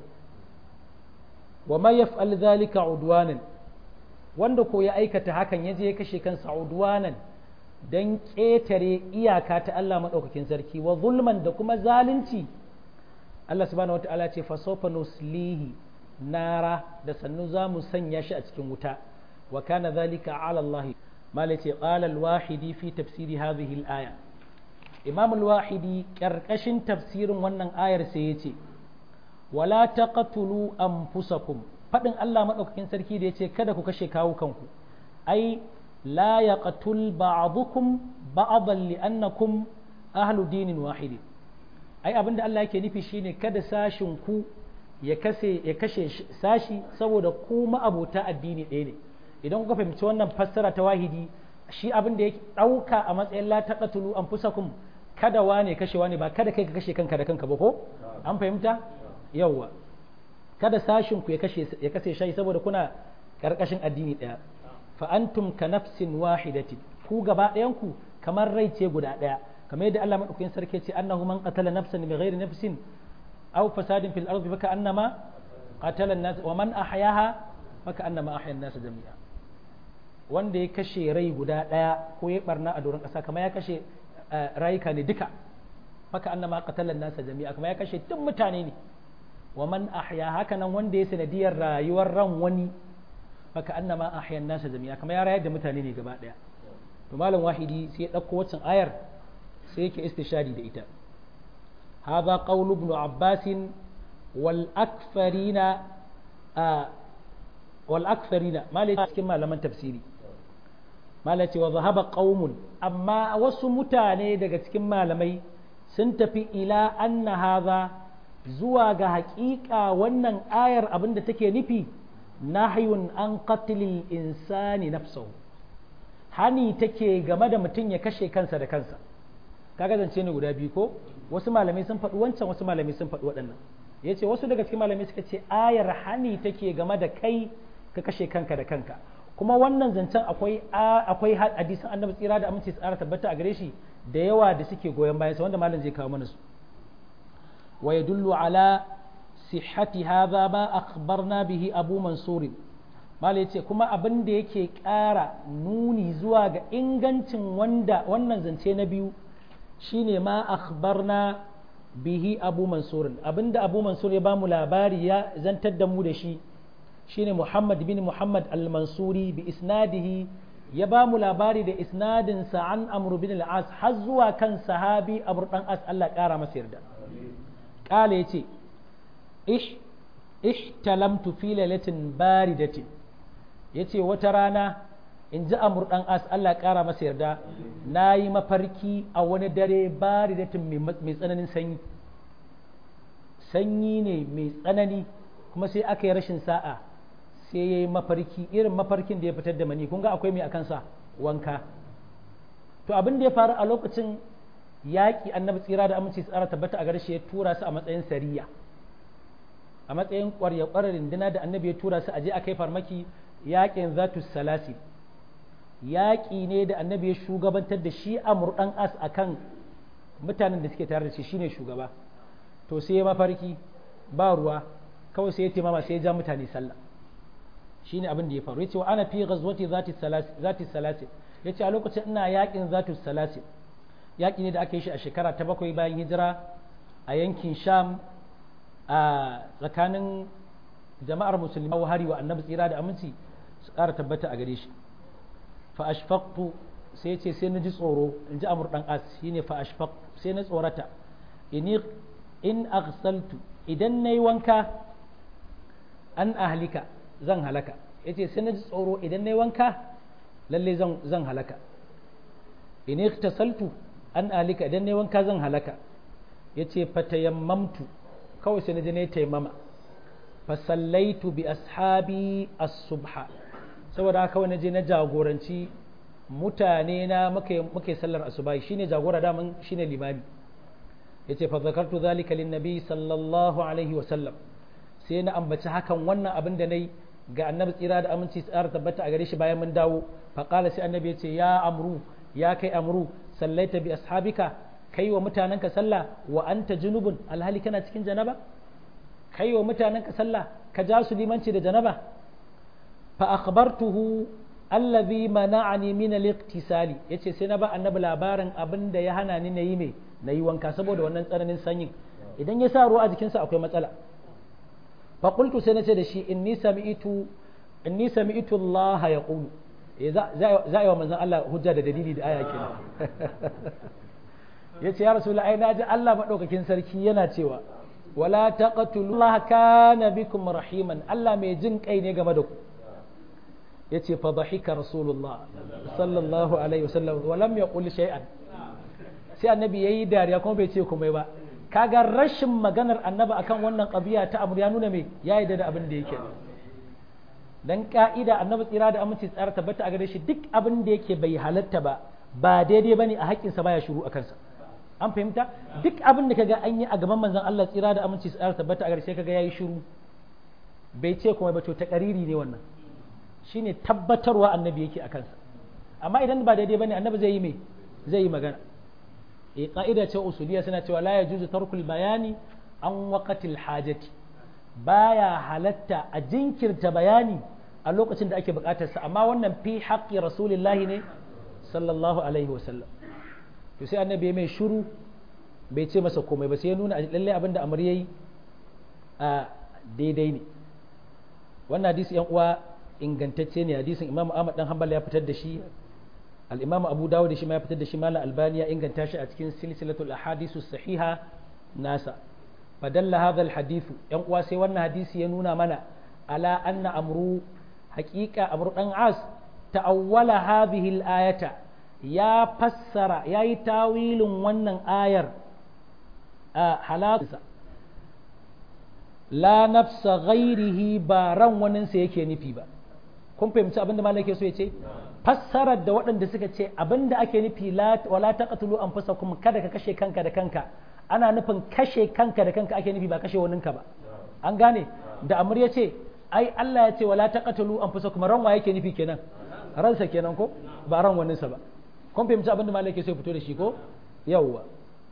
wa ma yaf'al dhalika udwanan wanda ko ya aikata hakan yaje ya kashe kansa udwanan dan ƙetare iyaka ta Allah madaukakin sarki wa zulman da kuma zalunci Allah subhanahu wataala ce fa sawfa nuslihi nara da sannu za mu sanya shi a cikin wuta wa kana dhalika ala Allah malai ce qala al-wahidi fi tafsiri hadhihi al-aya imam al-wahidi karkashin tafsirin wannan ayar sai yace wala taqtulu anfusakum fadin Allah madaukakin sarki da yace kada ku kashe kawo kanku ai la yaqtul ba'dukum ba'dan li'annakum ahlu dinin wahidi ai abinda Allah yake nufi shine kada sashin ku ya kase ya kashe sashi saboda ku ma'abota addini ɗaya ne idan kuka fahimci wannan fassara ta wahidi shi abin da ya ɗauka a matsayin la taqatulu anfusakum kada wane kashe wane ba kada kai ka kashe kanka da kanka ba ko an fahimta yawwa kada sashin ku ya kashe ya kashe shi saboda kuna karkashin addini daya fa antum ka nafsin wahidatin ku gaba ɗayan ku kamar rai ce guda ɗaya kamar yadda Allah madaukakin sarki ce annahu man qatala nafsan bighairi nafsin aw fasadin fil ardi baka annama qatala an-nas wa man ahyaha baka annama ahya an-nas jami'a wanda ya kashe rai guda ɗaya ko ya barna a doron ƙasa kamar ya kashe rayuka ne duka baka annama qatala an-nas jami'a kamar ya kashe duk mutane ne wa man ahya haka nan wanda ya sanadiyar rayuwar ran wani baka annama ahya an-nas jami'a kamar ya rayar da mutane ne gaba ɗaya to malam wahidi sai ya ɗauko waccan ayar sai yake istishari da ita hadha qawl ibn abbas wal akfarina wal akfarina malai cikin malaman tafsiri malai ce wa zahaba qaumun amma wasu mutane daga cikin malamai sun tafi ila anna hadha zuwa ga haƙiƙa wannan ayar abinda take nufi nahyun an qatlil insani nafsahu hani take game da mutum ya kashe kansa da kansa kaga zance ne guda biyu ko wasu malamai sun faɗi wancan wasu malamai sun faɗi waɗannan ya ce wasu daga cikin malamai suka ce ayar hani take game da kai ka kashe kanka da kanka kuma wannan zancen akwai akwai hadisin annabi tsira da aminci tsara tabbata a gare shi da yawa da suke goyon bayan sa wanda malam zai kawo mana su wa yadullu ala sihhati hadha ma akhbarna bihi abu mansur malai ce kuma abin da yake ƙara nuni zuwa ga ingancin wanda wannan zance na biyu shine ma akhbarna bihi abu mansur abinda abu mansur ya ba mu labari ya zantar da mu da shi shine muhammad bin muhammad al-mansuri bi isnadihi ya ba mu labari da isnadin sa an amru bin al-as har zuwa kan sahabi amr dan as Allah ƙara masa yarda kala yace ish ihtalamtu fi lailatin baridatin ya ce wata rana in ji amur ɗan as Allah ƙara masa yarda na yi mafarki a wani dare bari da mai tsananin sanyi sanyi ne mai tsanani kuma sai aka yi rashin sa'a sai ya yi mafarki irin mafarkin da ya fitar da mani kun ga akwai mai a kansa wanka to abin da ya faru a lokacin yaƙi annabi tsira da aminci tsara tabbata a garshe ya tura su a matsayin sariya a matsayin ƙwarya ƙwarar rinduna da annabi ya tura su a je a kai farmaki yaƙin zatu salasi yaƙi ne da annabi ya shugabantar da shi a murɗan as a kan mutanen da suke tare da shi shine shugaba to sai ya mafarki ba ruwa kawai sai ya taimama sai ya ja mutane sallah shine abin da ya faru yace wa ana fi ghazwati zati salasi zati salasi yace a lokacin ina yaƙin zatu salasi yaƙi ne da aka yi shi a shekara ta bakwai bayan hijira a yankin sham a tsakanin jama'ar musulmi hari wa annabi tsira da aminci su ƙara tabbata a gare shi fa ashfaqtu sai ce sai na ji tsoro in ji amur dan as shine fa ashfaqtu sai na tsorata in in aghsaltu idan nayi wanka an ahlika zan halaka yace sai na ji tsoro idan nayi wanka lalle zan zan halaka in ightasaltu an ahlika idan nayi wanka zan halaka yace fatayammamtu kawai sai na je nayi taimama fasallaitu bi ashabi as-subha saboda haka wani je na jagoranci mutane na muke sallar asuba shine jagora daman shine limami yace fa zakartu zalika lin nabi sallallahu alaihi wa sallam sai na ambaci hakan wannan abin da nayi ga annabi tsira da aminci tsara tabbata a gare shi bayan mun dawo fa qala sai annabi yace ya amru ya kai amru sallaita bi ashabika kai wa mutanenka sallah wa anta junubun alhali kana cikin janaba kai wa mutanenka sallah ka ja su limanci da janaba fa akhbartuhu allazi mana'ani min al-iqtisali yace sai na ba annabi labarin abin da ya hana ni nayi me nayi wanka saboda wannan tsananin sanyin idan ya sa ruwa a jikinsa akwai matsala fa qultu sai nace da shi inni sami'tu inni sami'tu Allah yaqulu za a yi wa manzon Allah hujja da dalili da aya kenan yace ya rasulullahi ai naji Allah madaukakin sarki yana cewa wala taqtulu Allah kana bikum rahiman Allah mai jin kai ne game da ku yace fa dhahika rasulullah sallallahu alaihi wasallam wa lam yaqul shay'an sai annabi yayi dariya kuma bai ce komai ba kaga rashin maganar annabi akan wannan qadiya ta amur ya nuna me ya yarda da abin da yake dan ka'ida annabi tsira da aminci tsara tabbata a gare shi duk abin da yake bai halatta ba ba daidai bane a haƙƙinsa baya shiru a kansa an fahimta duk abin da kaga an yi a gaban manzon Allah tsira da aminci tsara tabbata a gare shi kaga yayi shiru bai ce kuma ba to ta kariri ne wannan shine tabbatarwa annabi yake a kansa amma idan ba daidai bane annabi zai yi me zai yi magana eh ka'ida ce usuliya suna cewa la yajuzu tarkul bayani an waqatil hajati baya halatta a jinkirta bayani a lokacin da ake bukatarsa amma wannan fi haƙƙi rasulillahi ne sallallahu alaihi wasallam to sai annabi mai shuru bai ce masa komai ba sai ya nuna lallai abinda amr yayi a daidai ne wannan hadisi yan uwa ingantacce ne hadisin imam ahmad dan hanbal ya fitar da shi al-imam abu dawud shi ma ya fitar da shi malam albani ya inganta shi a cikin silsilatul ahadisu sahiha nasa fadalla hadha al-hadith yan uwa sai wannan hadisi ya nuna mana ala anna amru haqiqa amru dan as ta'awwala hadhihi al-ayata ya fassara yayi tawilin wannan ayar a halatunsa la nafsa ghairihi ba ran waninsa yake nufi ba kun fahimci abin da malaka so ya ce fassarar da waɗanda suka ce abin da ake nufi wala taqtulu anfusakum kada ka kashe kanka da kanka ana nufin kashe kanka da kanka ake nufi ba kashe waninka ba an gane da amur ya ce ai Allah ya ce wala taqtulu anfusakum ran wa yake nufi kenan ransa kenan ko ba ran waninsa ba kun fahimci abin da malaka so ya fito da shi ko yawwa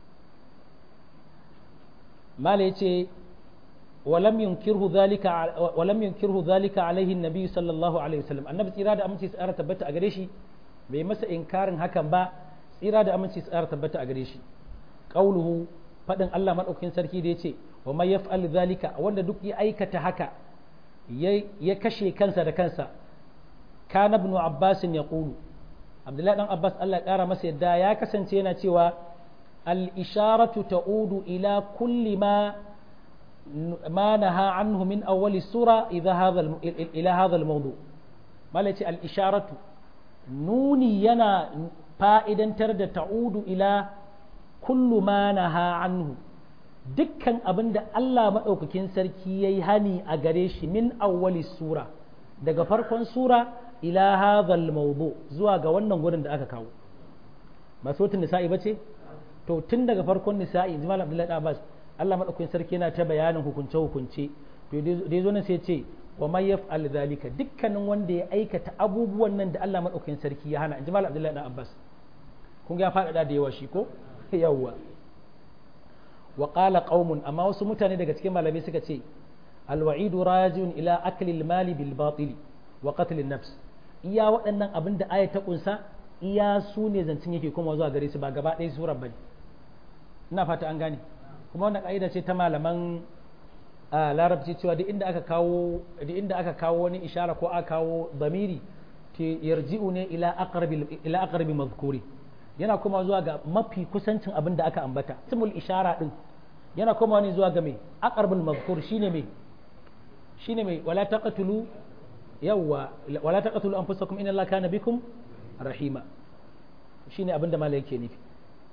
mala ya ce ولم ينكره ذلك ولم ينكره ذلك عليه النبي صلى الله عليه وسلم النبي tsira da aminci tsara tabbata a gare shi bai masa inkarin hakan ba tsira da aminci tsara tabbata a gare shi qauluhu fadin Allah madaukakin sarki da yace wa may yaf'al zalika wanda duk ya aikata haka ya kashe kansa da kansa kana ibn abbas ya qulu abdullahi dan abbas Allah ya kara masa yadda ya kasance yana cewa al isharatu ta'udu ila kulli ma ما نهى عنه من أول السورة إذا هذا الم... إلى هذا الموضوع ما الإشارة نوني ينا فائدا ترد تعود إلى كل ما نهى عنه dukkan abin da Allah maɗaukakin sarki ya yi hani a gare shi min awwali sura daga farkon sura ila hadhal mawdu zuwa ga wannan gurin da aka kawo ba sautin nisa'i ba ce to tun daga farkon nisa'i jimal abdullahi abbas Allah maɗaukakin sarki yana ta bayanin hukunce-hukunce to da ya zo nan sai ce wa man yaf'al zalika dukkanin wanda ya aikata abubuwan nan da Allah maɗaukakin sarki ya hana in ji Malam Abdullahi dan Abbas kun ga ya faɗaɗa da yawa shi ko yawwa wa qala qaumun amma wasu mutane daga cikin malamai suka ce alwa'idu rajiun ila akli mali bil batil wa qatl nafs iya waɗannan abin da aya ta kunsa iya su ne zancin yake kuma zuwa gare su ba gaba ɗaya surar bane ina fata an gane kuma wannan ƙa'ida ce ta malaman larabci cewa duk inda aka kawo duk inda aka kawo wani ishara ko aka kawo damiri ke yarji'u ne ila aqrabi ila aqrabi mazkuri yana kuma zuwa ga mafi kusancin abin da aka ambata ismul ishara din yana kuma wani zuwa ga mai aqrabul mazkur shine mai shine mai wala taqtulu yawwa wala taqtulu anfusakum inna allaha kana bikum rahima shine abin da malai yake nufi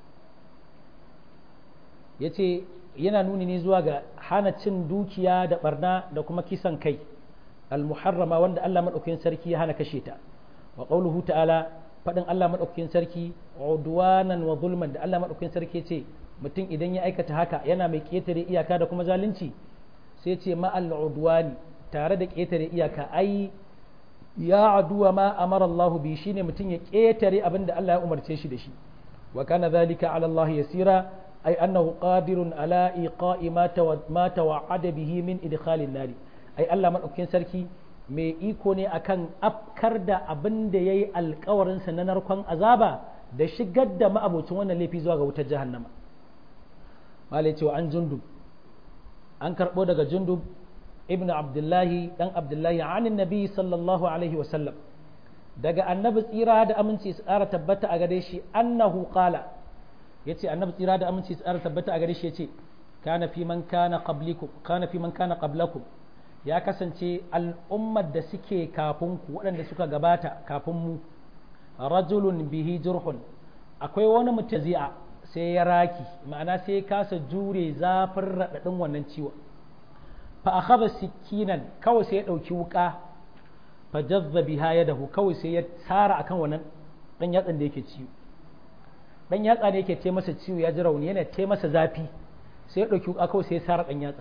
ya ce yana nuni ne zuwa ga hana cin dukiya da barna da kuma kisan kai almuharrama wanda Allah maɗaukakin sarki ya hana kashe ta wa qauluhu ta'ala faɗin Allah maɗaukakin sarki udwanan wa zulman da Allah maɗaukakin sarki ce mutum idan ya aikata haka yana mai ƙetare iyaka da kuma zalunci sai ce ma'al udwani tare da ƙetare iyaka ai ya aduwa ma amara Allah bi shine mutum ya ƙetare abin da Allah ya umarce shi da shi wa kana zalika ala Allah yasira أي أنه قادر على إيقاء ما ما توعد به من إدخال النار أي الله من أكين سركي mai iko ne akan afkar da abin da ya yi alkawarinsa na narkon azaba da shigar da ma'abocin wannan laifi zuwa ga wutar jahannama malai cewa an jundub an karɓo daga jundub ibn abdullahi dan abdullahi anin nabi sallallahu alaihi wasallam daga annabi tsira da aminci tsara tabbata a gare shi annahu qala yace annabi tsira da aminci tsara tabbata a gare shi yace kana fi man kana qablikum kana fi man kana qablakum ya kasance al'ummar da suke kafin ku waɗanda suka gabata kafin mu rajulun bihi jurhun akwai wani mutazi'a sai ya raki ma'ana sai ya kasa jure zafin raɗaɗin wannan ciwon fa akhadha sikinan kawai sai ya ɗauki wuka fajazza biha yadahu kawai sai ya tsara akan wannan dan yatsan da yake ciwo dan yatsa ne yake ce masa ciwo ya ji rauni yana ce masa zafi sai ya dauki kawai sai ya tsara dan yatsa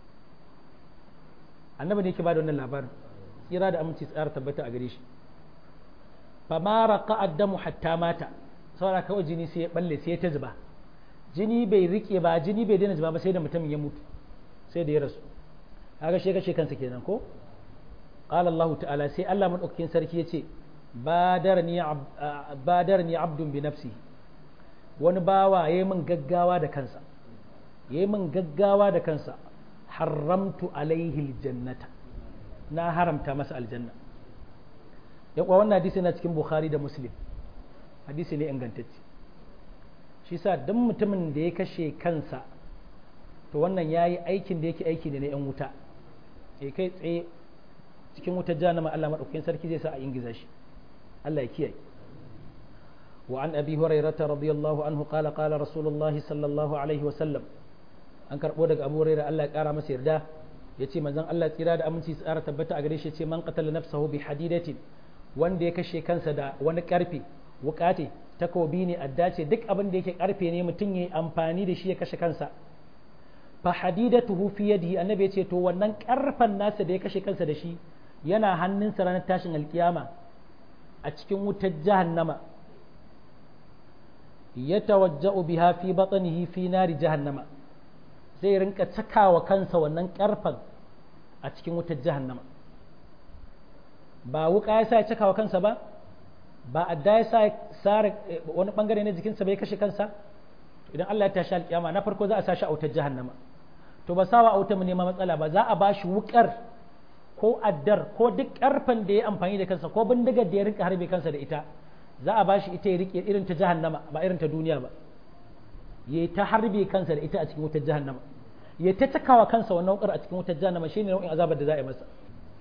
annabi ne yake bada wannan labarin tsira da aminci tsara tabbata a gare shi fa ma raqa addamu hatta mata saboda kawai jini sai ya balle sai ya ta zuba jini bai rike ba jini bai daina zuba ba sai da mutumin ya mutu sai da ya rasu kaga shi kashe kansa kenan ko qala Allah ta'ala sai Allah madaukakin sarki yace badarni badarni abdun bi nafsi wani bawa yayi min gaggawa da kansa yayi min gaggawa da kansa haramtu alaihi aljannata na haramta masa aljanna ya kuwa wannan hadisi na cikin bukhari da muslim hadisi ne ingantacce shi sa duk mutumin da ya kashe kansa to wannan ya yi aikin da yake aiki ne na 'yan wuta ya kai tsaye cikin wutar jahannama Allah maɗaukakin sarki zai sa a ingiza shi Allah ya kiyaye wa an abi hurairata radiyallahu anhu qala qala rasulullahi sallallahu alaihi wa sallam an karbo daga abu hurairah Allah ya kara masa yarda yace manzon Allah tsira da aminci tsara tabbata a gare shi yace man qatala nafsahu bi hadidatin wanda ya kashe kansa da wani karfe wukate takobi ne adda ce duk abin da yake karfe ne mutum ya amfani da shi ya kashe kansa fa hadidatuhu fi yadihi annabi ya ce to wannan karfan nasa da ya kashe kansa da shi yana hannunsa ranar tashin alkiyama a cikin wutar jahannama ya tawajja'u biha fi batnihi fi nari jahannama zai rinka cakawa kansa wannan karfan a cikin wutar jahannama ba wuka ya sa ya cakawa kansa ba ba adda ya sa sare wani bangare na jikinsa bai kashe kansa idan Allah ya tashi alkiyama na farko za a sashi a wutar jahannama to ba sawa a wutar mu nema matsala ba za a ba shi wukar ko addar ko duk karfan da ya amfani da kansa ko bindigar da ya rinka harbe kansa da ita za a ba shi ita ya rike irin ta jahannama ba irin ta duniya ba ya ta harbe kansa da ita a cikin wutar jahannama ya ta takawa kansa wannan wukar a cikin wutar jahannama shine nau'in azabar da za a yi masa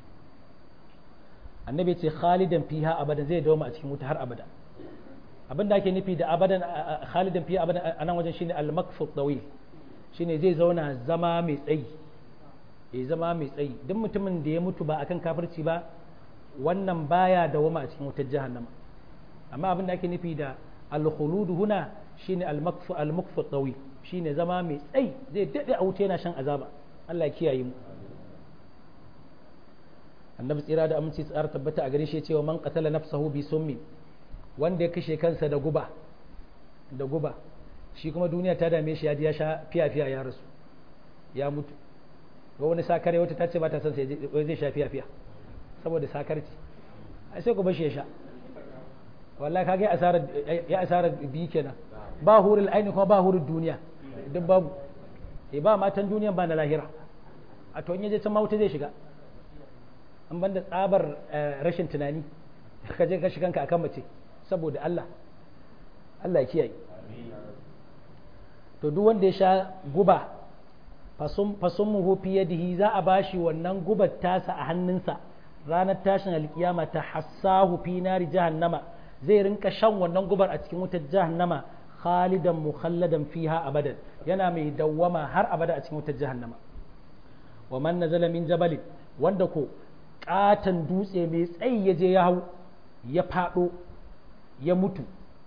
annabi ce khalidan fiha abadan zai dawo a cikin wuta har abada abin da ake nufi da abadan khalidan fiha abadan a nan wajen shine al-makfu tawil shine zai zauna zama mai tsayi ya zama mai tsayi duk mutumin da ya mutu ba akan kafirci ba wannan baya dawama a cikin wutar jahannama amma abin da ake nufi da al-khulud huna shine al-makfu al-makfu tawil shine zama mai tsayi zai dade a wuta yana shan azaba Allah ya kiyaye mu annabi tsira da aminci tsara tabbata a gare shi cewa man qatala nafsahu bi summi wanda ya kashe kansa da guba da guba shi kuma duniya ta dame shi ya ji ya sha fiya fiya ya rasu ya mutu ga wani sakare wata ta ce ba ta son sai zai sha fiya fiya saboda sakarci ai sai ku bashi ya sha wallahi kage asara ya asara bi kenan ba hurul aini kuma ba hurul duniya duk babu eh ba matan duniya ba na lahira a to in yaje can ma wuta zai shiga an banda tsabar rashin tunani ka je ka shi kanka akan mace saboda Allah Allah ya kiyaye to duk wanda ya sha guba fasummuhu fi yadihi za a bashi wannan gubar tasa a hannunsa ranar tashin alkiyama ta hassahu fi nari jahannama zai rinka shan wannan gubar a cikin wutar jahannama khalidan mukhalladan fiha abadan yana mai dawwama har abada a cikin wutar jahannama wa man nazala min jabalin wanda ko katon dutse mai tsayi ya je ya hau ya faɗo ya mutu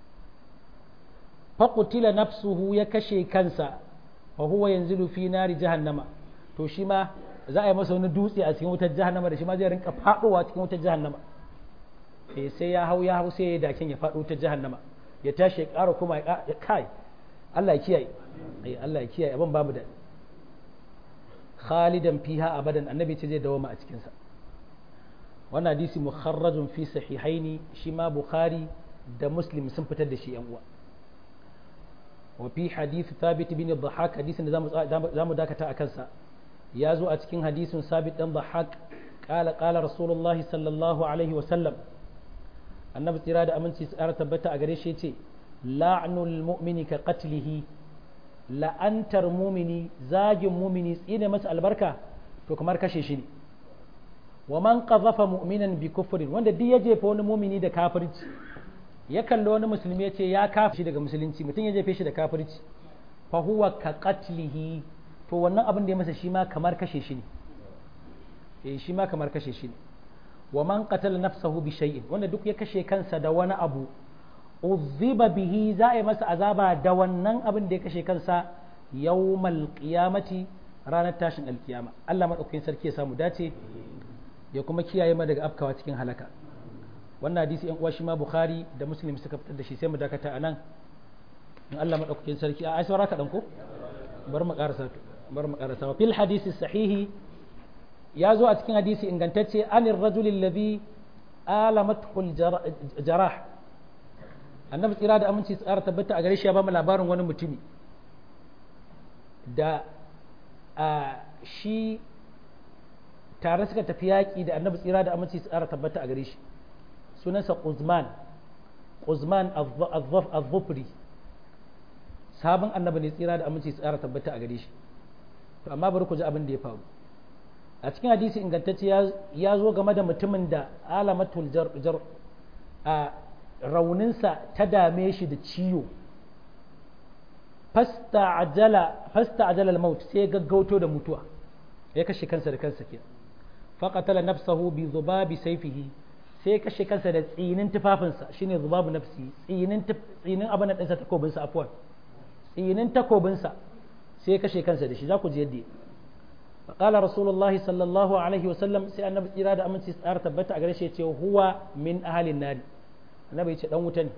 faƙutila nafsuhu ya kashe kansa wa huwa yanzilu fi nari jahannama to shi ma za a yi masa wani dutse a cikin wutar jahannama da shi ma zai rinka faɗowa cikin wutar jahannama eh sai ya hau ya hau sai ya dakin ya faɗo wutar jahannama ya tashi ya ƙara kuma ya kai Allah ya kiyaye eh Allah ya kiyaye abin babu da khalidan fiha abadan annabi ce zai dawoma a cikin sa wannan hadisi mukharrajun fi sahihaini shi ma bukhari da muslim sun fitar da shi yan uwa wa fi hadith thabit bin dhahak hadisin da zamu dakata a kansa ya zo a cikin hadisin sabit dan dhahak qala qala rasulullahi sallallahu alaihi wa sallam annabi tsira da aminci tsara tabbata a gare shi yace la'nul mu'mini ka qatlihi la'antar mumini zagin mumini tsine masa albarka to kamar kashe shi ne wa man qadhafa mu'minan bi kufrin wanda duk ya jefa wani mumini da kafirci ya kalli wani musulmi ya ce ya kafa shi daga musulunci mutum ya jefe shi da kafirci fa huwa ka qatlihi to wannan abin da ya masa shi ma kamar kashe shi ne eh shi ma kamar kashe shi ne wa man qatala nafsahu bi shay'in wanda duk ya kashe kansa da wani abu uzziba bihi za a yi masa azaba da wannan abin da ya kashe kansa yawmal qiyamati ranar tashin alkiyama Allah madaukakin sarki ya samu dace ya kuma kiyaye mu daga afkawa cikin halaka wannan hadisi yan uwa shi ma bukhari da muslim suka fitar da shi sai mu dakata anan in Allah madaukakin sarki a ai saura ka dan ko bar mu karasa bar mu karasa fil hadisi sahihi ya zo a cikin hadisi ingantacce anir rajul alladhi alamathu jarah annabi tsira da aminci tsara tabbata a gare shi ya ba mu labarin wani mutumi da a shi tare suka tafi yaƙi da annabi tsira da aminci tsara tabbata a gare shi sunansa Uzman Uzman az-Zufri sabon annabi ne tsira da aminci tsara tabbata a gare shi to amma bari ku ji abin da ya faru a cikin hadisi ingantacce ya zo game da mutumin da alamatul jar a rauninsa ta dame shi da ciwo fasta ajala al-maut sai ya gaggauto da mutuwa ya kashe kansa da kansa ke faqatala nafsahu bi zubabi sayfihi sai ya kashe kansa da tsinin tufafinsa shine zubabu nafsi tsinin tsinin abin da ɗinsa takobinsa afwan tsinin takobinsa sai ya kashe kansa da shi za ku ji yadda فقال رسول الله صلى الله عليه وسلم سي annabi tsira da aminci tsara tabbata a gare shi yace huwa min ahalin nari annabi yace dan wuta ne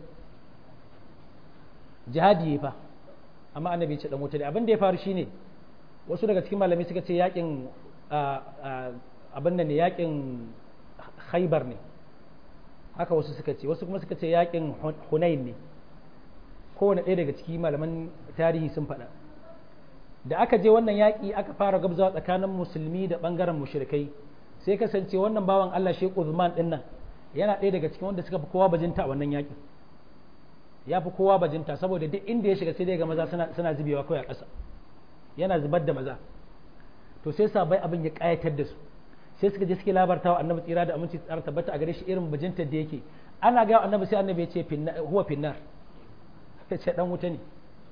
jihadi fa amma annabi yace dan wuta ne abin da ya faru shine wasu daga cikin malamai suka ce yakin abin nan ne yakin khaybar ne haka wasu suka ce wasu kuma suka ce yakin hunain ne kowane ɗaya daga cikin malaman tarihi sun faɗa da aka je wannan yaƙi aka fara gabzawa tsakanin musulmi da ɓangaren mushrikai sai kasance wannan bawan Allah Sheikh Uthman din nan yana ɗaya daga cikin wanda suka fi kowa bajinta a wannan yaƙi ya fi kowa bajinta saboda duk inda ya shiga sai dai ga maza suna suna zubewa kawai a ƙasa yana zubar da maza to sai sabai abin ya ƙayatar da su sai suka je suke labarta wa annabi tsira da aminci tsara tabbata a gare shi irin bajintar da yake ana ga annabi sai annabi ya ce huwa finnar ya ce dan wuta ne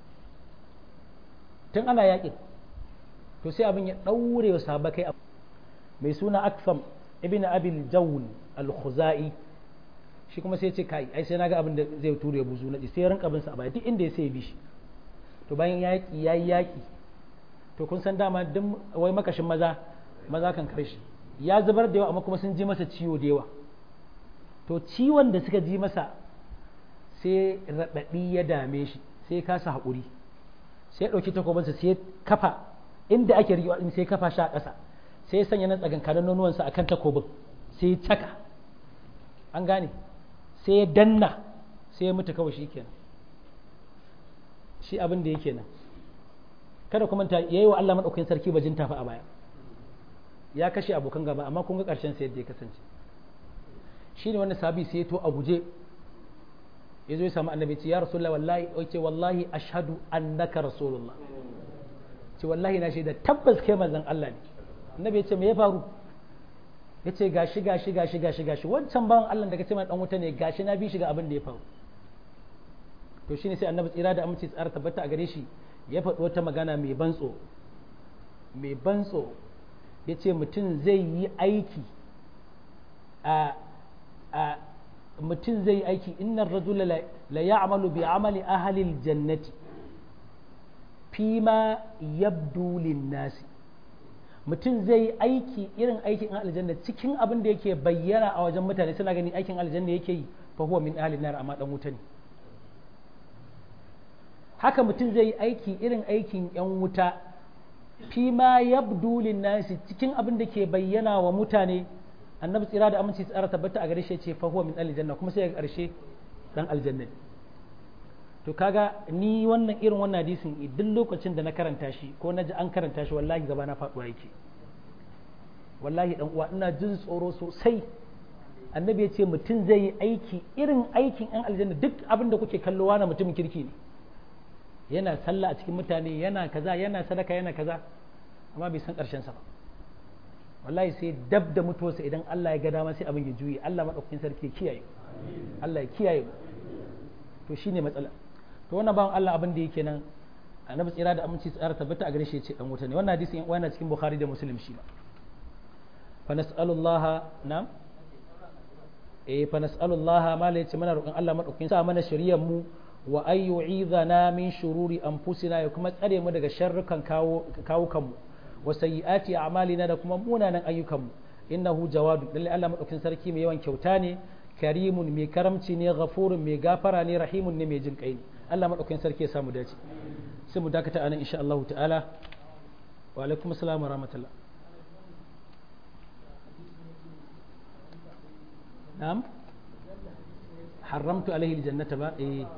tun ana yakin to sai abin ya ɗaure wa sahabakai mai suna akfam ibn abil jawl al-khuzai shi kuma sai ce kai ai sai naga abin da zai ture buzu na sai ya rinka bin sa a baya duk inda ya sai bi shi to bayan yaki yayi yaki to kun san dama duk wai makashin maza maza kan karshe ya zubar da yawa amma kuma sun ji masa ciwo da yawa to ciwon da suka ji masa sai raɗaɗi ya dame shi sai kasa haƙuri sai ya ɗauki takobinsa sai ya kafa inda ake riƙewa ɗin sai ya kafa shi a ƙasa sai ya sanya na tsakankanin nonuwansa a kan takobin sai ya caka an gane sai ya danna sai ya mutu kawai shi kenan shi abin da yake nan kada kuma ta yayi wa Allah madaukakin sarki bajin tafi a baya ya kashe abokan gaba amma kun ga ƙarshen sai yadda ya kasance shine wanda sabi sai ya to a guje ya zo ya samu annabi ce ya rasulullah wallahi ce wallahi ashhadu annaka rasulullah ce wallahi na shaida tabbas kai manzon Allah ne annabi ya ce me ya faru ya ce gashi gashi gashi gashi gashi wancan bawan Allah da kace mai dan wuta ne gashi na bi shi ga abin da ya faru to shine sai annabi tsira da amince tsara tabbata a gare shi ya faɗi wata magana mai bantso mai bantso ya ce mutum zai yi aiki a a mutum zai aiki innan rajula la ya'malu bi amali ahalil jannati fima yabdu nasi mutum zai aiki irin aikin aljanna cikin abin da yake bayyana a wajen mutane suna gani aikin aljanna yake yi fa huwa min ahalin nar amma dan wuta ne haka mutum zai aiki irin aikin yan wuta fima yabdu nasi cikin abin da ke bayyana wa mutane annabi tsira da aminci tsara tabbata a gare shi ce fa huwa min aljanna kuma sai ga karshe dan aljanna to kaga ni wannan irin wannan hadisin idan lokacin da na karanta shi ko na ji an karanta shi wallahi gaba na faduwa yake wallahi dan uwa ina jin tsoro sosai annabi ya ce mutum zai yi aiki irin aikin yan aljanna duk abin da kuke kallowa na mutumin kirki ne yana sallah a cikin mutane yana kaza yana sadaka yana kaza amma bai san karshen sa ba wallahi sai dab da mutuwarsa idan Allah ya ga dama sai abin ya juye Allah madaukakin sarki ya kiyaye Allah ya kiyaye to shine matsala to wannan bawan Allah abin da yake nan annabi tsira da aminci tsara tabbata a gare shi ya ce dan wuta ne wannan hadisi yana cikin Bukhari da Muslim shi ba fa nas'alullah na eh fa nas'alullaha ma la yace mana roƙon Allah madaukakin sa mana shari'ar mu wa ay yu'idhana min shururi anfusina ya kuma tsare mu daga sharrukan kawo kawukan mu wa sayyiati a'malina da kuma munanan ayyukan mu innahu jawadu lalle Allah madaukakin sarki mai yawan kyauta ne karimun mai karamci ne ghafurun mai gafara ne rahimun ne mai jin kai ne Allah madaukakin sarki ya samu dace sai mu dakata anan insha Allah ta'ala wa alaikum assalam wa rahmatullah na'am haramtu alaihi aljannata ba eh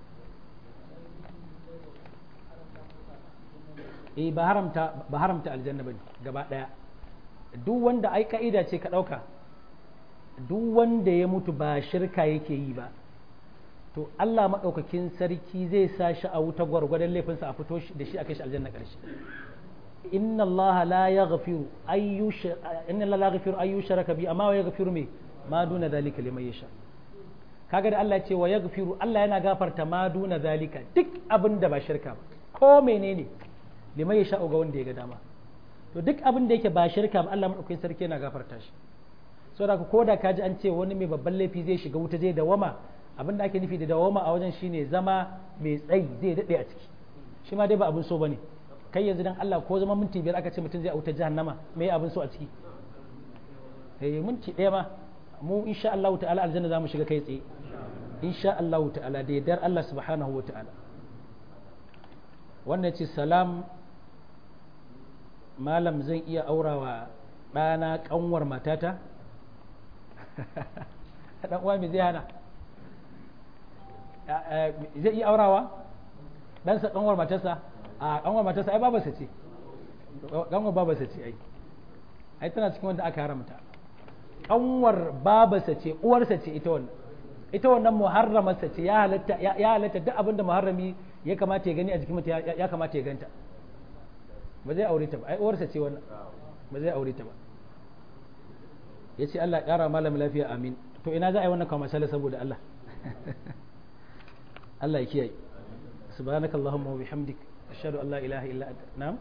eh ba haramta ba haramta aljanna bane gaba daya duk wanda ai ka'ida ce ka dauka duk wanda ya mutu ba shirka yake yi ba to Allah maɗaukakin sarki zai sa shi a wuta gwargwadon laifinsa a fito da shi a kai shi aljanna ƙarshe inna Allah la yaghfiru ayyusha inna Allah la yaghfiru ayyushraka bi amma wa yaghfiru me ma duna zalika liman yasha kaga da Allah ya ce wa yaghfiru Allah yana gafarta ma duna zalika duk abin da ba shirka ba ko menene liman yasha ga wanda ya ga dama to duk abin da yake ba shirka ba Allah maɗaukakin sarki yana gafarta shi saboda ko da kaji an ce wani mai babban laifi zai shiga wuta zai dawama abin da ake nufi da dawama a wajen shine zama mai tsayi zai daɗe a ciki shi ma dai ba abin so bane kai yanzu dan Allah ko zama minti biyar aka ce mutum zai a wutar jahannama me abin so a ciki eh minti ɗaya ma mu insha Allah ta'ala aljanna zamu shiga kai tsaye insha Allah ta'ala da yardar Allah subhanahu wa ta'ala wannan ce salam malam zan iya aurawa ɗana ƙanwar matata dan uwa me zai hana zai iya aurawa dan sa kanwar matarsa a kanwar matarsa ai babarsa ce kanwar babarsa ce ai ai tana cikin wanda aka haramta kanwar babarsa ce uwarsa ce ita wannan ita wannan muharramarsa ce ya halatta ya halatta duk abin da muharrami ya kamata ya gani a jikin mutum ya kamata ya ganta ba zai aure ta ba ai uwarsa ce wannan ba zai aure ta ba ya ce Allah ƙara malam lafiya amin to ina za a yi wannan kama masala saboda Allah Allah ya kiyaye subhanaka allahumma wa bihamdik ashhadu an la ilaha illa anta na'am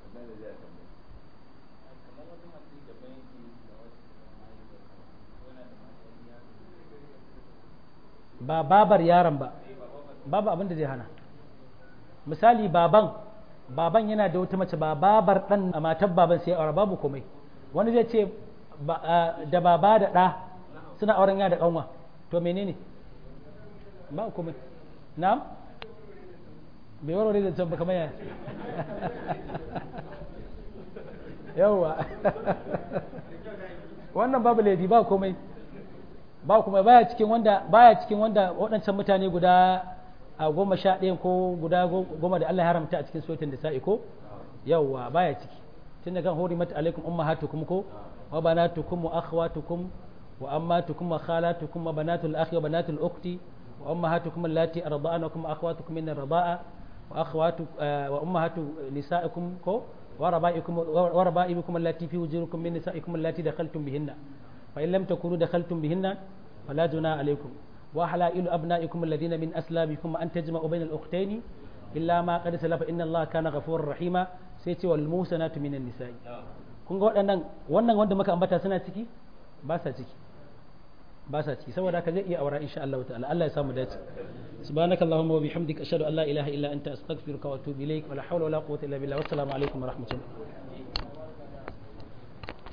ba babar yaron ba babu abin da zai hana misali baban baban yana da wata mace ba babar dan a matar baban sai aure babu komai wani zai ce da baba da ɗa suna auren ya da ƙanwa to menene ba komai na'am bai warware da can ba kamar yaya yawwa wannan babu laifi ba komai ba kuma baya cikin wanda baya cikin wanda waɗancan mutane guda a goma sha ɗaya ko guda goma da Allah ya haramta a cikin sotin da sa'i ko yawwa baya ciki tun da kan horimat alaikum ummahatukum ko wa banatukum wa akhwatukum wa ammatukum wa khalatukum wa banatul akhi wa banatul ukhti wa ummahatukum allati arda'anakum wa akhwatukum min ar-rida'a wa akhwatu wa ummahatu nisa'ikum ko wa raba'ikum wa raba'ibukum allati fi wujuhikum min nisa'ikum allati dakhaltum bihinna fa in lam takunu dakhaltum bihinna fala junaha alaykum wa halailu abna'ikum alladhina min aslabikum an tajma'u bayna al-ukhtayn illa ma qad salafa inna allaha kana ghafurur rahima sai ce wal musanatu minan nisa'i kun ga waɗannan wannan wanda muka ambata suna ciki ba sa ciki ba sa ciki saboda haka zai iya aura insha Allah ta'ala Allah ya samu dace subhanaka allahumma wa bihamdika ashhadu an la ilaha illa anta astaghfiruka wa atubu ilaik wa la hawla wa la quwwata illa billah wassalamu alaikum wa rahmatullah